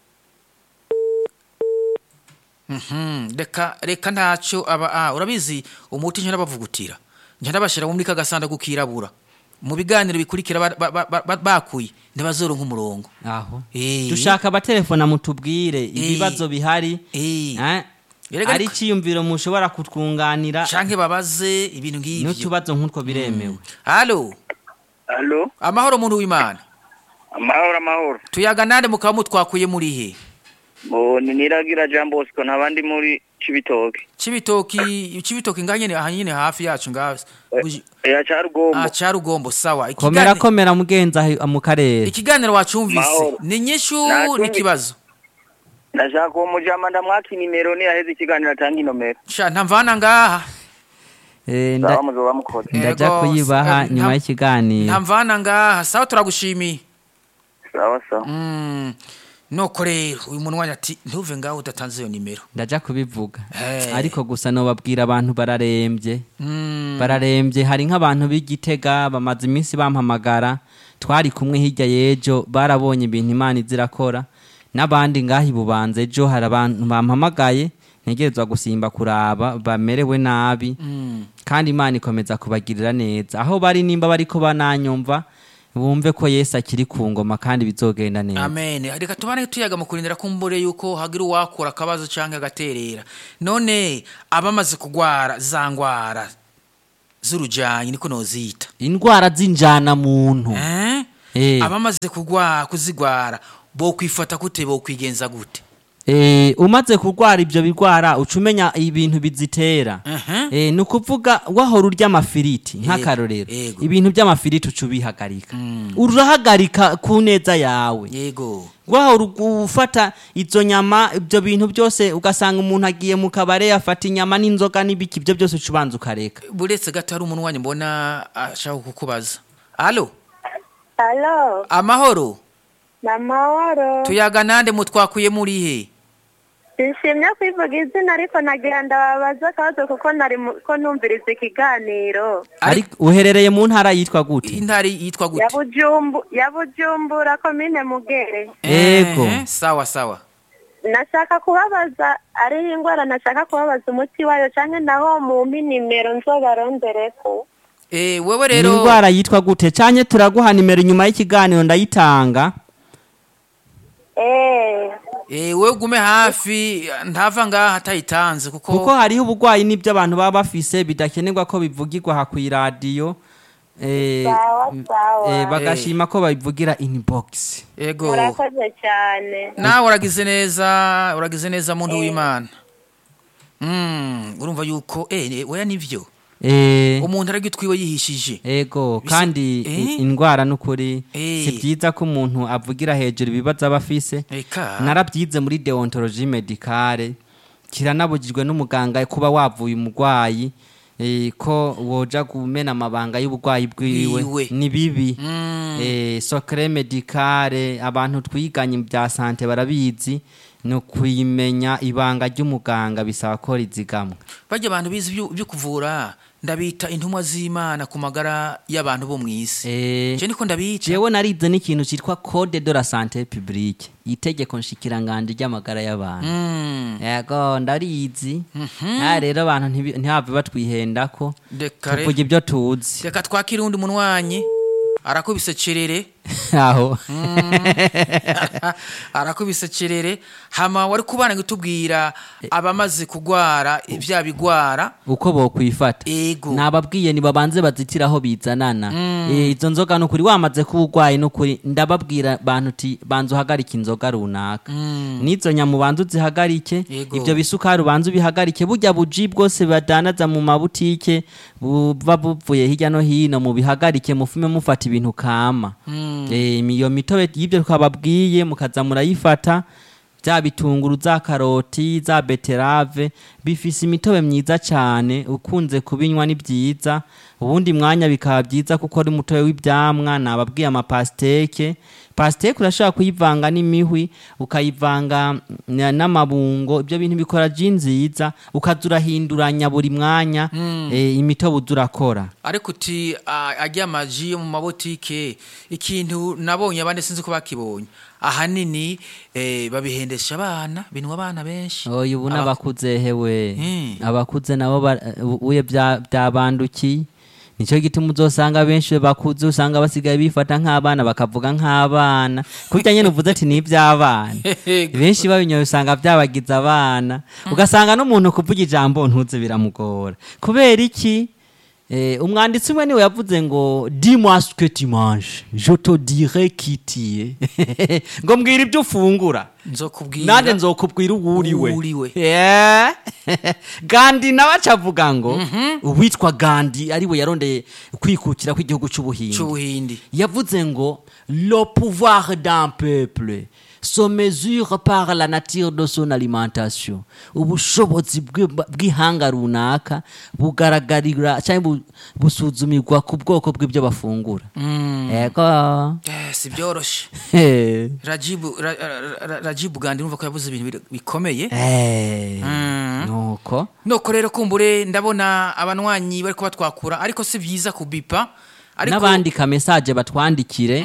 Mhm, reka reka ntacyo aba ah, urabizi umuti njya nabavugutira njya nabashyira muri ka gasanduku kirabura mu biganiro bikurikira ba- ba- ba- ba- bakuye ntibazoronka umurongo aho Eh. dushaka abatelefona mutubwire ibibazo bihari Eh. eh, Erega ari ariko- icyiyumviro mushobora kutwunganira canke babaze ibintu nk'ivyo n'utubazo nk'utwo biremewe alo Halo, amahoro muntu w'imana amahoro amahoro. tuyaga nande mukaba mutwakuye muri he Bo ni niragira Jean Bosco ntabandi muri Cibitoke. cibitoki cibitoki ngaha nyene aha nyene hafi yacu ngaha Buji- Ya Carugombo. ah carugombo sawa komera Ikigani- komera mugenza ahi- mu karere ikiganiro wacumvise Mahoro. ni nyishu Natumvi- n'ikibazo Ndashaka uwo mujama ndamwaka inimero ni yaheze ikiganiro atanga inomero. sha ntamvana ngaha Eh, nda- Sawa muzoba mukoze. ndaja Yego, kuyibaha eh, nyuma nta- y'ikiganiro ntamvana ngaha sawa turagushimiye Sawa sawa. Mm, noko rero uyu munwanya ati ntuve ngaho udatanze iyo nimero ndaja kubivuga Eh. ariko gusa nobabwira abantu bararembye Mm, bararembye hari nk'abantu b'igitega bamaze iminsi bampamagara twari kumwe hirya y'ejo barabonye ibintu imana izirakora n'abandi ngaho ibubanza ejo hari abantu bampamagaye ntegerezwa gusimba kuraba bamerewe nabi mm. kandi imana ikomeza kubagirira neza aho bari nimba bariko bananyumva bumve ko yesu akiri ku ngoma kandi bizogenda neza amen reka tubane tuyaga mu kurindira kumbure yuko hagira uwakura akabazo cyangwa agaterera none abamaze kugwara za ngwara z'urujyanyi niko nozita indwara z'injana muntu Eh? Eh. abamaze kugwa kuzigwara bo kwifata gute bo kwigenza gute Eh, umaze kurwara ibyo birwara uca umenya ibintu bizitera Mhm. Eh, ni ukuvuga wahora urya amafiriti nk'akarorero yego. ibintu by'amafiriti uca ubihagarika urahagarika ku neza yawe yego wahora u- ufata izo nyama ibyo bintu byose ugasanga umuntu agiye mu kabare afata inyama n'inzoga n'ibiki ibyo byose uca ubanza ukareka buretse gato hari umuntu wanyu mbona ashaka kukubaza alo Halo, amahoro na mahoro. tuyaga nande mutwakuye muri he Nshimye kwivuga izina ariko nagira ndababaza akabazo kuko nari mu- ko numviriza ikiganiro. ariko uherereye mu ntara yitwa gute intari yitwa Ya gute Bujumbu, ya Bujumbura komine Mugere. Ego. Eh, sawa sawa Nashaka kubabaza ariho ingwara nashaka kubabaza umuti wayo canke naho mumpi nimero nzobarondereko. Eh, wewe ni rero indwara yitwa gute cyane turaguha nimero inyuma y'ikiganiro ndayitanga Eh, Eh, wewe ugume hafi ntava ngaha atayitanze kuko, kuko hariho uburwayi n'ibyo abantu baba bafise bidakenerwa ko bivugirwa aha ku iradiyo eh, sawa sawa. eh, bagashima ko babivugira inbox ego Murakoze cyane. nawe uragize neza uragize neza muntu w'imana Mm, urumva yuko eh, eh, oya nivyo eh, umuntu aragitwiwe yihishije ego Bisi- kandi eh? i- indwara n'ukuri Eh. si byiza ko umuntu avugira hejuru ibibazo aba afise eka narabyize muri deontologie medicale kiranabujijwe n'umuganga kuba wavuye umurwayi eh, ko woja kumena amabanga y'uburwayi bwiwe Bwiwe. ni bibi Mm. eh, socre medicale abantu twiganye bya sante barabizi ni ukuyimenya ibanga ry'umuganga bisaba ko rizigamwa bajya abantu bize ibyo ibyo kuvura ndabita intumwa z'imana ku magara y'abantu bo mu isi eh, je niko ndabica jewe narize n'ikintu cyitwa code de la sante publique itegeko nshikiranganje ry'amagara y'abantu Mm, yego ndarizi aha rero abantu ntibi- ntihave batwihendako reka re- tuvuga ibyo tuzi reka twakire undi munwanyi arakubise cerere aho arakubise cerere hama wari kubana gutubwira abamaze kugwara ibya bigwara uko bokwifata ego nababwiye nibabanze bazitira aho bizanana Eh, izo nzoga nukuri wamaze kuba urwaye nukuri ndababwira bantu uti banza uhagarike inzoga runaka n'izo nyama ubanza uzihagarike Yego. ibyo bisukari ubanza ubihagarike burya buji bwose badanaza mu mabutike buba buvuye hirya no hino mubihagarike mufume mufata ibintu kama Eh, iyo mitobe y'ibyo twababwiye mukaza murayifata bya bitunguru za karoti za beterave bifise imitobe myiza cyane ukunze kubinywa ni byiza ubundi mwanya bikaba byiza kuko ari umutobe w'ibyamwa nababwiye amapasiteke pasiteke urashobora kuyivanga n'imihwi ukayivanga na- n'amabungo ibyo bintu bikora ji nziza ukaza urahinduranya buri mwanya eh, imitobe uza urakora ariko uti a- ajya amaji yo mu mabotike ikintu nabonye abandi sinzi ko bakibonye ahanini eh, babihendesha abana binwa abana benshi oya ubu Aba- n'abakuze hewe Mm. abakuze nabo ba- uye bya- byabandukiye nicyo gituma uzosanga benshi bakuze usanga basigaye bifata nk'abana bakavuga nk'abana kurya nyine uvuze ati ni iby'abana benshi babinyoye usanga byabagize abana ugasanga n'umuntu kuvuga ijambo ntuze biramugora kubera iki Eh, umwanditsi umwe niwe yavuze ngo dis-moi ce que tu manges je te dirai qui tu es ngo mbwira ibyo ufungura nzokubwira nanjye nzokubwira uwo uriwe Uwuriwe. Yeah. gandi nawe acavuga ngo uwitwa gandi ariwe yarondeye kwikukira kw'igihugu cy'ubuhinde c'ubuhindi yavuze ngo le pouvoir d'un peuple se mesure par la nature de son alimentation ubushobozi bw'i- bw'ihanga runaka bugaragarira cyangwa bu- busuzumirwa ku bwoko bw'ibyo bafungura yego Eh, si byoroshe Eh. rajibu Ra- Ra- Ra- rajibu gandi numva ko yavuze ibintu bir- bikomeye Eh. Mm. nuko noko rero kumbure ndabona abanywanyi bari kubatwakura ariko si byiza kubipa ariko n'abandika mesaje batwandikire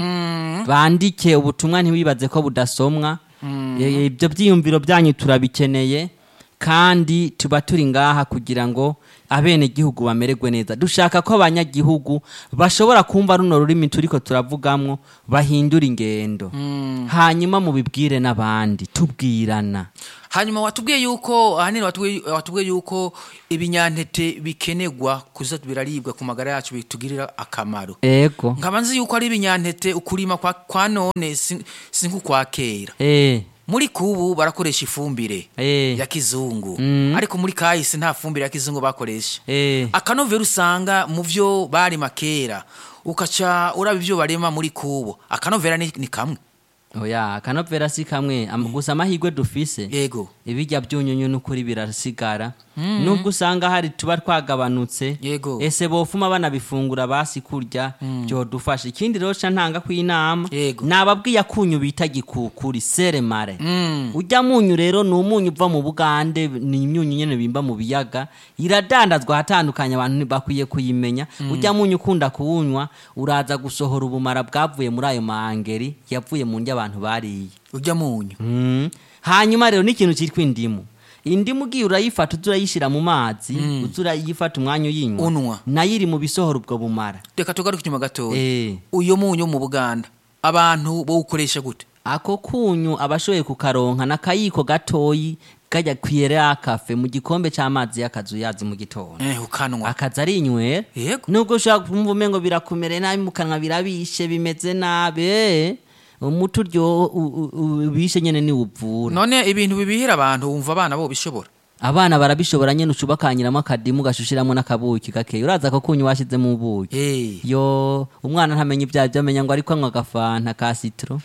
bandike ubutumwa ntiwibaze ko budasomwa E- ibyo byiyumviro byanyu turabikeneye kandi tuba turi ngaha kugira ngo abenegihugu bamererwe neza dushaka ko abanyagihugu bashobora kumva runo rurimi turiko turavugamwo bahindura ingendo hanyuma mubibwire n'abandi tubwirana hanyuma watubwiye yuko ahanini watubwiye watubwiye yuko ibinyantete bikenerwa kuza biraribwa ku magara yacu bitugirira akamaro ego nkaba nzi yuko ari ibinyantete ukurima kwa, kwa none si si nk'ukwa kera eh muri kubu barakoresha ifumbire eh ya kizungu Mm. ariko muri kahise nta fumbire ya kizungu bakoresha eh akanovera usanga mu byo barima kera ukaca uraba ibyo barema muri kubo akanovera ni, ni kamwe oya akanovera si kamwe am- gusa amahirwe dufise yego ibijya byunyunyu n'ukuri birasigara nubwo usanga hari tuba twagabanutse Yego. ese bofuma banabifungura basi kurya byodufasha ikindi rero ca ntanga kw'inama Yego. nababwiye akunyu bita gikukuri seremare Mm. ujya munyu rero ni umunyu uva mu bugande ni imyunyu nyene bimba mu biyaga iradandazwa ahatandukanye abantu ntibakwiye kuyimenya ujya munyu ukunda kuwunywa uraza gusohora ubumara bwavuye muri ayo mahangeri yavuye mu ndya abantu bariye ujya munyu Mm. hanyuma rero n'ikintu cyitwa indimu indimu ugiye urayifata uza urayishyira mu mazi uza urayifata umwanya uyinywa Unwa. nayo iri mu bisohora ubwo bumara reka tugaruke inyuma gatoya Eh. uyo munyu wo mu buganda abantu bawukoresha gute ako kunyu abashoboye kukaronka n'akayiko gatoyi kajya kwiyera kafe mu gikombe cy'amazi y'akazu yazi mu gitondo eh ukanwa akaza ari inywera yego nubwo ushobora kumva umengo birakumereye nabi mu kanwa birabishe bimeze nabi eh, umuti uryo u- u- ubishe nyene niwuvura none ibintu bibihira abantu wumva abana bo bishobora abana barabishobora nyene ucuba kanyiramo akadimu gashushiramo n'akabuki gakeya uraza ko kunyu washizemo ubuki eh yo umwana ntamenya ibyaha byamenya ngo ariko anywa agafanta ka sitro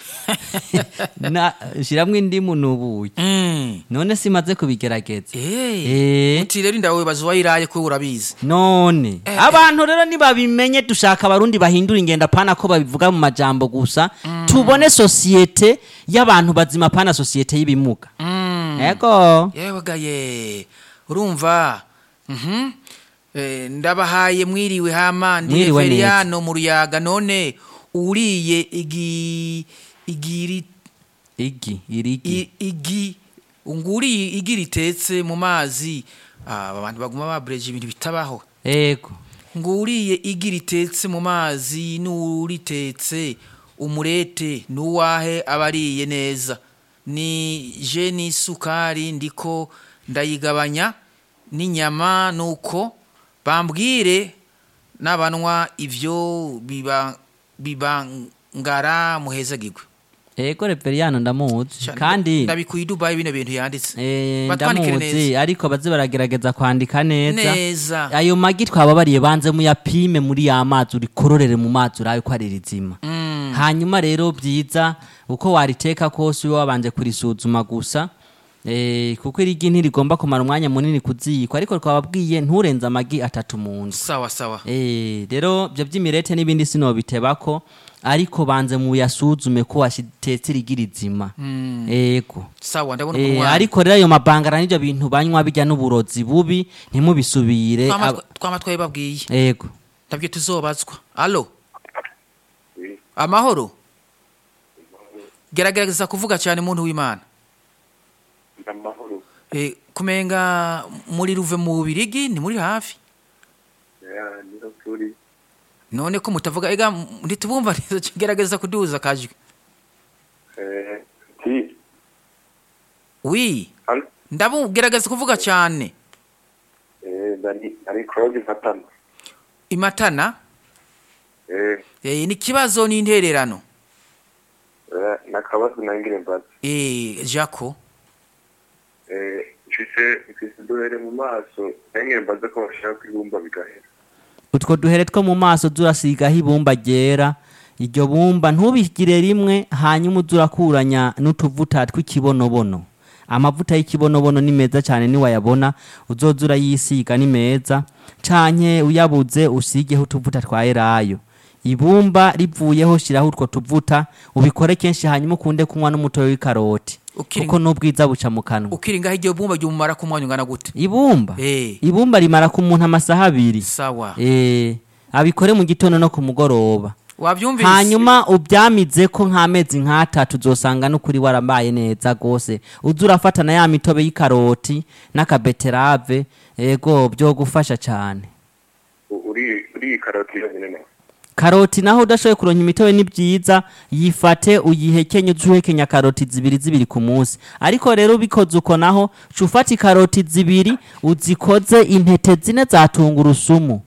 Na- shiramwo indimu n'ubuki mm. none simaze kubigerageza eh Eh. uti rero indawe baza wayiraye ko urabizi none abantu rero nibabimenye dushaka abarundi bahindura ingendo apana ko babivuga mu majambo gusa tubone sosiyete y'abantu bazima apana sosiyete y'ibimuga mm. ego yewe gaye urumva mhm eh, ndabahaye mwiriwe hama ndi Mwiriwe neza. Reveriyano mu ruyaga none uriye igi igiri igi irigi i- igi nguriye igi ritetse mu mazi ah, aba bantu baguma babreje ibintu bitabaho ego nguriye igi ritetse mu mazi n'uritetse umurete n'uwahe abariye neza ni je n'isukari ndiko ndayigabanya n'inyama nuko bambwire n'abanwa ivyo biba bibangara muhezagirwe ego reveriyano ndamuzi kandi ndabikuye i Dubai bino bintu yanditse eh, Batwandikire ndamuzi ariko baze baragerageza kwandika neza neza ayo magi twababariye banze muyapime muri ya mazi urikororere mu mazi urabe ko ari rizima Mm. hanyuma rero byiza uko wariteka kose ube wabanje kurisuzuma gusa eh, kuko irigi ntirigomba kumara umwanya munini kuziyikwa ariko twababwiye nturenze amagi atatu mu nzu sawa sawa Eh, rero ibyo by'imirete n'ibindi sinobitebako ariko banze muyasuzume ko washitetse irigi rizima ego sawa ndabona Eh, umwana ariko rero ayo mabangara n'ibyo bintu banywa bijya n'uburozi bubi ntimubisubire Twama- Ab- twama twabibabwiye ego ntabyo tuzobazwa alo amahoro gerageza kuvuga cyane muntu w'imana amahoro Eh, kumenga muri ruve mu bubirigi ni muri hafi niho turi none ko mutavuga ega m- ntitubumva neza gerageza kuduza akajwi ti wi hano ndabu gerageza kuvuga cyane ari claude mfatana imatana eh eh, ni ikibazo n'intererano eh, nakabazo nangire mbaza eh, jako eh mfise mfise uduhere mu maso nangire mbaza ko bashaka kwibumba bigahera utwo duhere two mu maso zurasigaho ibumba ryera iryo bumba ntubigire rimwe hanyuma uze urakuranya n'utuvuta tw'ikibonobono amavuta y'ikibonobono ni meza cyane niwayabona uzoza urayisiga ni meza canke uyabuze usigeho utuvuta twa elayo ibumba rivuyeho shiraho utwo tuvuta ubikore kenshi hanyuma ukunde kunywa n'umutobe w'ikaroti Ukiri- kuko n'ubwiza buca mu kanwa ukiri ngaho iryo bumba ryumara ku mwanya ungana gute ibumba Eh. ibumba rimara ku muntu amasaha abiri sawa Eh, abikore mu gitondo no ku mugoroba wabyumvise hanyuma ubyamize ko nk'amezi nk'atatu uzosanga n'ukuri warambaye neza rwose uza urafata na ya mitobe y'ikaroti n'akabeterave ego byogufasha cyane U- uri uri karoti yonyine nawe karoti naho udashoboye kuronka imitobe ni byiza yifate uyihekenye uze uhekenya karoti zibiri zibiri ku munsi ariko rero ubikoze uko naho ca ufata ikaroti zibiri uzikoze intete zine za tungurusumu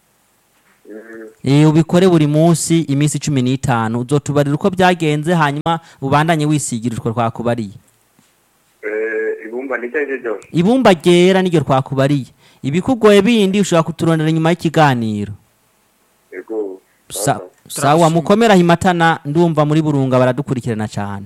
Eh, ubikore buri munsi iminsi cumi n'itanu uzotubarira uko byagenze hanyuma ubandanye wisigira utwo twakubariye eh ibumba ni cyaje cyose ibumba ryera niryo twakubariye ibikugoye bindi ushobora kuturondera nyuma y'ikiganiro ego Sa- sawa mukomera himatana ndumva muri burunga baradukurikirana cyane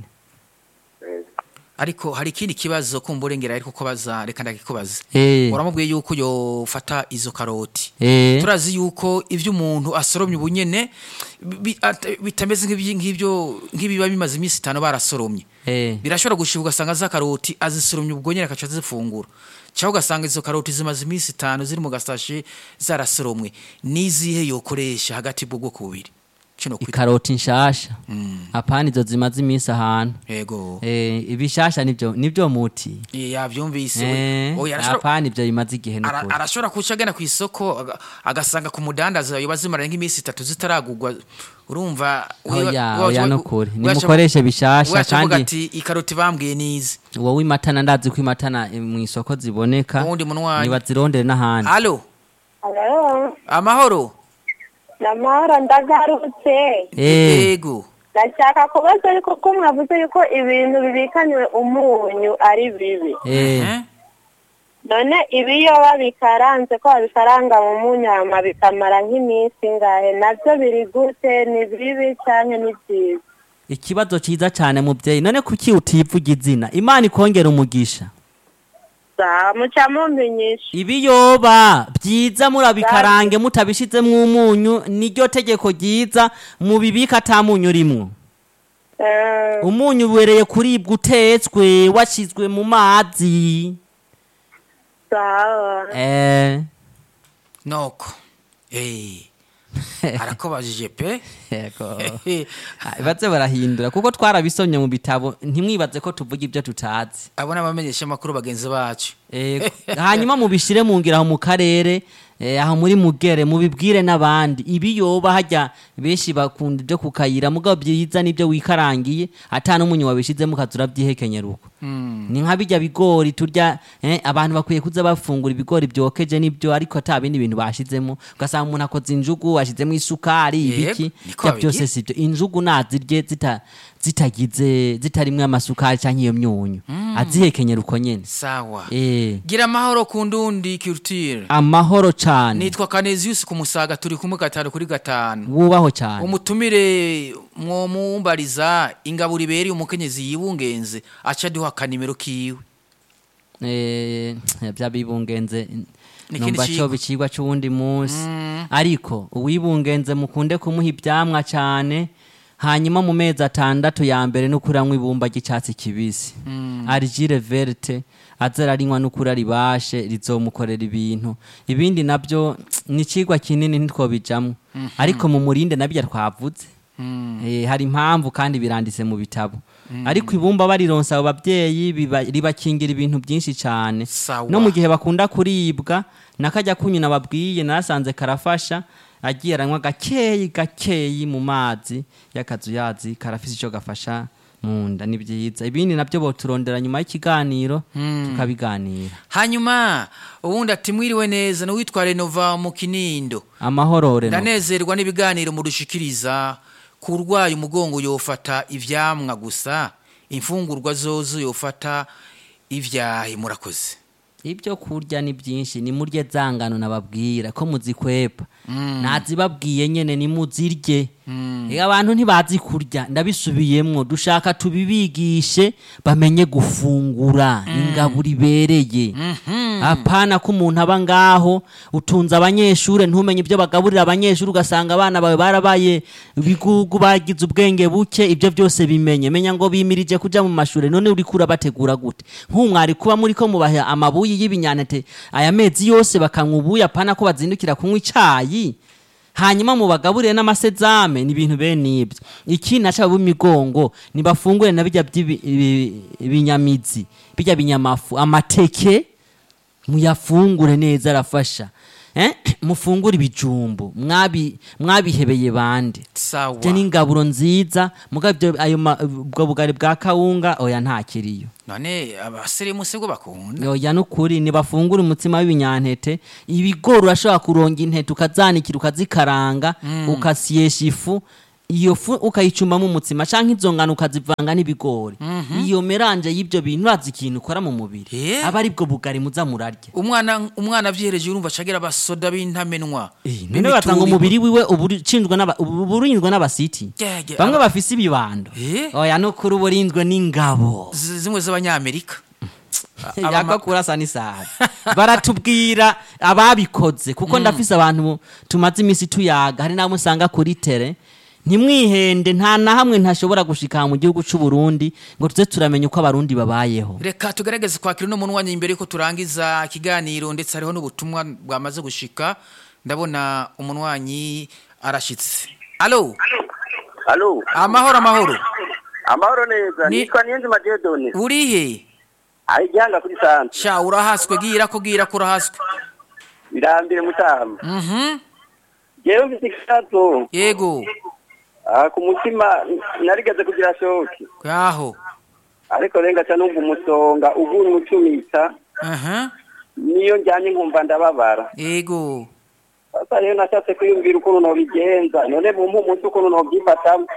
ariko hari ikindi kibazo kumva urengera ariko ko baza reka ndakikubaza Eh, uramubwiye yuko yofata izo karoti eh, turazi yuko ibyo umuntu asoromye ubunyene bi- at- bitameze nk'ibyi- nk'ibyo nk'ibiba bimaze iminsi itanu barasoromye eh. birashobora gushibuka ugasanga za karoti azisoromye ubwo nyine akaca azifungura cyangwa ugasanga izo karoti zimaze iminsi itanu ziri mu gasashe zarasoromwe n'izihe yokoresha hagati bw'ubwoko bubiri kino kwita ikaroti nshasha apana izo zimaze iminsi ahantu yego Eh, ibishasha nibyo nibyo muti Eh, yabyumvise Eh, Oya, arashobora- apana ibyo bimaze igihe Ara- n'ukuri arashobora kuca agana ku isoko aga- agasanga ku mudandaza yoba zimara nk'iminsi itatu zitaragurwa urumva wiba- oya wiba- oya wiba- nukuri wiba- nimukoreshe bishasha wiba uvuga kandi ati ikaroti bambwiye nizi wowe imatana ndazi ko imatana eh, mu isoko ziboneka Uwundi munwanyi. nibazirondere n'ahandi alo Alo, amahoro namahoro ndagarutse Eh, yego ndashaka kubaza ariko ko mwavuze yuko ibintu bibikanywe umunyu ari bibi eh, Eh? none ibiyoba bikaranze ko babikaranga mu munyu hama bikamara nk'iminsi ngahe nabyo biri gute ni bibi cyane ni byiza ikibazo ciza cyane mubyeyi none kuki utivuga izina imana ikongera umugisha sawa muca mumenyesha ibiyoba byiza murabikarange mutabishizemwo umunyu niryo tegeko ryiza mubibika ata munyu urimwo Eh, umunyu ubereye kuribwa utetswe washizwe mu mazi sawa eh, noko Eh. arakobajije pe yego Ah, baze barahindura kuko twarabisomye mu bitabo ntimwibaze ko tuvuga ibyo tutazi abo ni abamenyesha amakuru bagenzi bacu Ego. hanyuma mubishire mu ngira aho mu karere eh, aho muri mugere mubibwire n'abandi ibiyoba hajya benshi bakunda ibyo kukayira mugabo byiza nibyo wikarangiye ata n'umunyu wabishizemo ukaza urabyihekenyera uko ni nka bijya bigori turya eh, abantu bakwiye kuza bafungura ibigori byokeje nibyo ariko ata bindi bintu bashizemo ugasanga umuntu akoze injugu washizemo isukari Yego, ibiki niko bya babigira. byose sibyo injugu nazirye zita zitagize zitarimwe amasukari cyangwa iyo myunyu azihekenyera uko nyene sawa eh gira amahoro ku ndundi culture amahoro cyane nitwa Canesius ku musaga turi kumwe gatanu kuri gatanu wubaho cyane umutumire mwomumbariza ingaburo ibereye umukenyezi yibungenze aca aduha akanimero kiwe eh bya bibungenze Ni numva ikindi cyo cigwa. bicigwa c'uwundi munsi ariko uwibungenze mukunde kumuha ibyamwa cyane hanyuma mu mezi atandatu ya mbere n'ukuri anywa ibumba ry'icyatsi kibisi arigire verte aze ararinywa n'ukuri aribashe rizomukorera ibintu ibindi nabyo ni ikigwa kinini ntitwobijamwo ariko mu murinde nabyo twavuze Eh, hari impamvu kandi biranditse mu bitabo ariko ibumba barironsa abo babyeyi biba- ribakingira ibintu byinshi cyane Sawa. no mu gihe bakunda kuribwa nakajya kunyuna babwiye nasanze karafasha agiye aranywa gakeyi gakeyi mu mazi y'akazuyazi karafise icyo gafasha mu nda ni byiza ibindi nabyo boturondera nyuma y'ikiganiro tukabiganira hanyuma ubundi ati mwiriwe neza n'uwitwa renova mu kinindo amahoro reno ndanezerwa n'ibiganiro mudushikiriza ku urwaye umugongo yofata ivyamwa gusa imfungurwa zozo yofata ivyahi murakoze ibyo kurya ni byinshi ni murye zangano nababwira ko muzikwepa nazibabwiye nyene ni muzirye Ega abantu ntibazi kurya ndabisubiyemwo dushaka tubibigishe bamenye gufungura ingaburo ibereye apana ko umuntu aba ngaho utunze abanyeshure ntumenye ibyo bagaburira abanyeshure ugasanga abana bawe barabaye ibigugu bagize ubwenge buke ibyo byose bimenye menya ngo bimirije kuja mu mashure none uriko urabategura gute nk'umwari kuba muri ko mubaha amabuyi y'ibinyanete aya mezi yose bakanywa ubuyi apana ko bazindukira kunywa icayi hanyuma mubagaburire n'amasezame ni ibintu bene ibyo iki naca b'imigongo nibafungure na bijya by'ibi- ibi- ibinyamizi bijya binyamafu amateke muyafungure neza arafasha eh? mufungure ibijumbu mwabi mwabihebeye bande sawa byo ni ingaburo nziza muga ibyo ayo ma- ubwo bugari bwa kawunga oya ntakiriyo none abasirimu sibwo bakunda oya nukuri nibafungura umutsima w'ibinyantete ibigori urashobora kuronga intete ukazanikira ukazikaranga ukasyesha ifu iyo fu ukayicumbamo umutsima canke izo ngano ukazivanga n'ibigori iyo meranje y'ibyo bintu urazi ikintu ukora mu mubiri Eh. aba ari bwo bugari muza murarya umwana umwana avyihereje urumva acagira abasoda b'intamenwa none batanga umubiri wiwe uba urinzwe n'aba- uba urinzwe n'abasiti Yeah, yeah, bamwe aba- bafise ibibando Eh. oya nukuri uba urinzwe n'ingabo Z- zimwe z'abanyamerika Abama- yaka kurasa n'isaha baratubwira ababikoze kuko ndafise abantu tumaze iminsi tuyaga hari n'abo usanga kuri tere ntimwihende nta na hamwe ntashobora gushika mu gihugu c'u Burundi ngo tuze turamenya uko abarundi babayeho reka tugerageze kwakira uno munwanya imbere yuko turangiza ikiganiro ndetse hariho n'ubutumwa bwamaze gushika ndabona umunwanyi arashitse alo Alo, amahoro amahoro amahoro neza. Ni- Nitwa Niyonzima Dieudonne. urihe Ari gihanga kuri santre. sha urahaswe gira ko gira ko urahaswe Birambire mutama. mhm Jewe mfite ikibazo. yego Ah, ku mutima narigeze kugira shoki. yaho Ariko renga ca numva umusonga uguye umucumita. aha Niyo njyanye nkumva ndababara. yego Sasa rero nashatse kwiyumvira ukuntu nobigenza. None mumpa umunsi ukuntu nobyifatamo.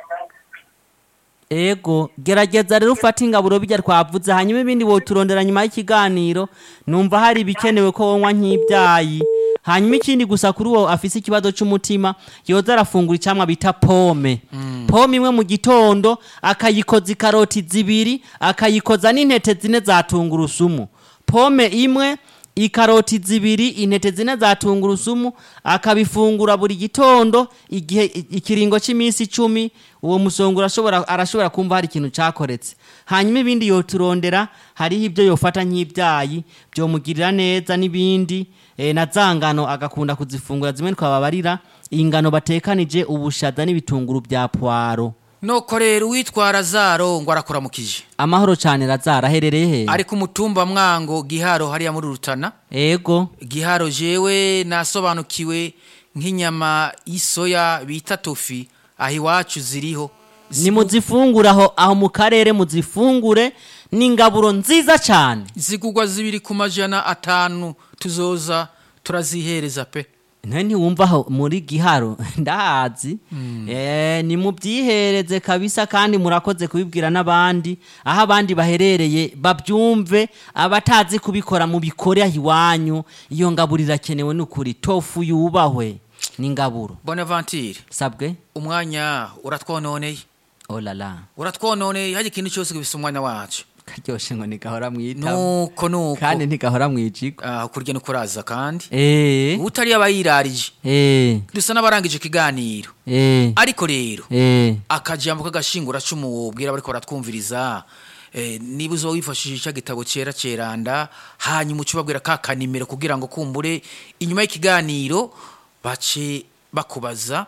ego gerageza rero ufate ingaburo bijya twavuze hanyuma ibindi woturondera nyuma y'ikiganiro numva hari ibikenewe ko wonywa nk'ibyayi hanyuma ikindi gusa kuri uwo afise ikibazo c'umutima yoza arafungura icamwa bita pome pome imwe mu gitondo akayikoza ikaroti zibiri akayikoza n'intete zine za tungurusumu pome imwe ikaroti zibiri intete zine za tungurusumu akabifungura buri gitondo igihe ikiringo cy'iminsi icumi uwo musongo urashobora arashobora kumva hari ikintu cyakoretse hanyuma ibindi yoturondera hariho ibyo yofata nk'ibyayi byomugirira neza n'ibindi eh, na za ngano agakunda kuzifungura zimwe twababarira ingano batekanije ubushaza n'ibitunguru bya puwaro noko rero uwitwara zaro ngo arakuramukije amahoro cyane razara aherereye he ari ku mutumba mwango giharo hariya muri rutana ego giharo jewe nasobanukiwe nk'inyama y'isoya bita tofi aho iwacu ziriho ni muzifungure aho aho mu karere muzifungure ni ingaburo nziza cyane zigugwa zibiri ku majana atanu tuzoza turazihereza pe nta ntiwumva aho muri giharo ndahazi Eh, ni mubyihereze kabisa kandi murakoze kubibwira n'abandi aho abandi baherereye babyumve abatazi kubikora mu bikore aho iwanyu iyo ngaburo irakenewe ni ukuri tofu yubahwe ni ingaburo bonaventure sabwe umwanya uratwononeye olala uratwononeye hajya ikintu cyose gifise umwanya wacu karyoshe ngo ntigahora mwitaba nuko nuko kandi ntigahora mwijigo Ah, kurya no kuraza kandi eh utari abayirarije eh dusa n'abarangije ikiganiro eh ariko rero eh akajambo k'agashingura cumu wobwira bariko baratwumviriza eh, niba uzoba wifashishije ica gitabo cera ceranda hanyuma uca ubabwira ka kanimero kugira ngo kumbure inyuma y'ikiganiro bace bakubaza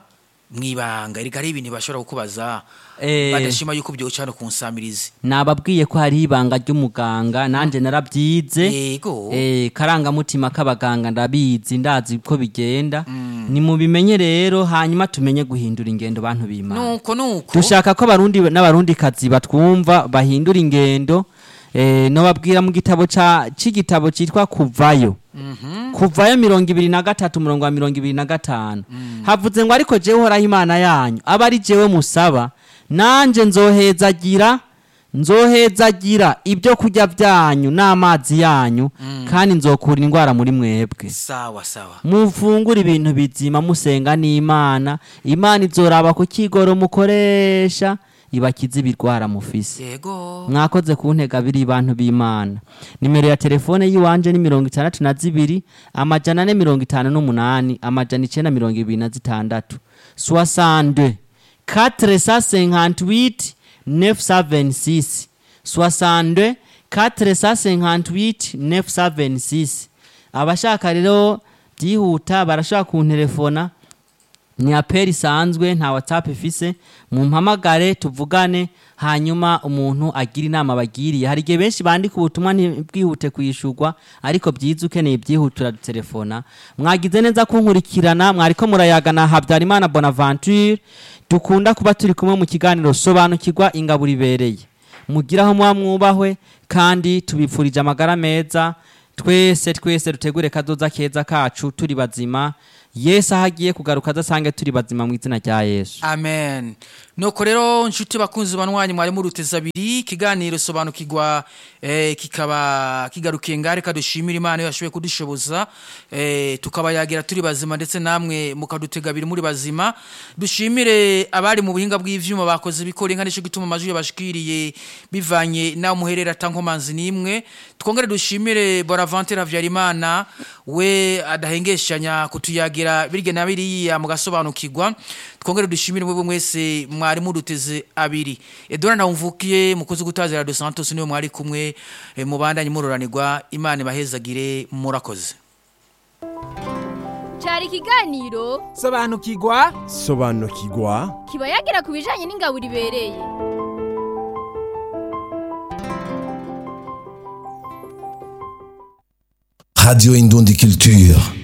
mwibanga erega ari ibintu bashobora kukubaza Eh. badashima yuko byoca hano ku nsamirizi nababwiye ko hari ibanga ry'umuganga nanjye narabyize yego Eh, karangamutima k'abaganga ndabizi ndazi ko bigenda ni mubimenye rero hanyuma tumenye guhindura ingendo bantu b'imana nuko nuko dushaka ko abarundi n'abarundi kazi batwumva bahindura ingendo eh, nobabwira mu gitabo ca c'igitabo citwa kuvayo kuvayo mirongo ibiri na gatatu umurongo wa mirongo ibiri na gatanu havuze ngo ariko jewe uhoraho imana yanyu aba ari jewe musaba nanje nzohezagira nzohezagira ibyo kurya byanyu n'amazi yanyu kandi nzokura indwara muri mwebwe sawa sawa mufungura ibintu bizima musenga n'imana imana izoraba ku kigoro mukoresha ibakiza ibirwara mufise yego mwakoze ku ntega biri bantu b'imana nimero ya telefone y'iwanje ni mirongo itandatu na zibiri amajana ane mirongo itanu n'umunani amajana icenda mirongo ibiri na zitandatu soixante quatre cent cinquante-huit neuf cent vingt-six soixante quatre cent cinquante-huit neuf cent vingt-six abashaka rero byihuta barashobora kunterefona ni aperi isanzwe nta whatsapp ifise mumpamagare tuvugane hanyuma umuntu agira inama bagiriye hari igihe benshi bandika ubutumwa ntibwihute kwishyurwa ariko byiza ukeneye byihutura telefona mwagize neza kunkurikirana mwariko murayagana habyarimana bonaventure dukunda kuba turi kumwe mu kiganiro sobanukirwa ingaburo ibereye mugire aho muba mwubahwe kandi tubipfurije amagara meza twese twese dutegure kazoza keza kacu turi bazima yesu aho agiye kugaruka adasange turi bazima mu izina rya yesu amen nuko rero nshuti bakunzi banwanyi mwari muruteza abiri ikiganiro sobanukirwa eh, kikaba kigarukiye ngahe reka dushimire imana iyo yashoboye kudushoboza eh, tukabayagira turi bazima ndetse namwe mukadutega abiri muri bazima dushimire abari mu buhinga bw'ivyuma bakoze bikora inka nico gituma amajwi yabashikiriye bivanye naho muherera tankomanzi nimwe twongere dushimire bonaventure havyarimana we adahengeshanya kutuyagira birya na biriya mugasobanukirwa twongere dushimire mwebwe mwese mwari muduteze abiri edora nawumvukiye mukozi gutazira dos santos niwe mwari kumwe eh, mubandanye muroranirwa imana ibahezagire murakoze cyari ikiganiro sobanukirwa sobanukirwa kiba yagira ku bijyanye n'ingaburo ibereye Radio Indondie Culture.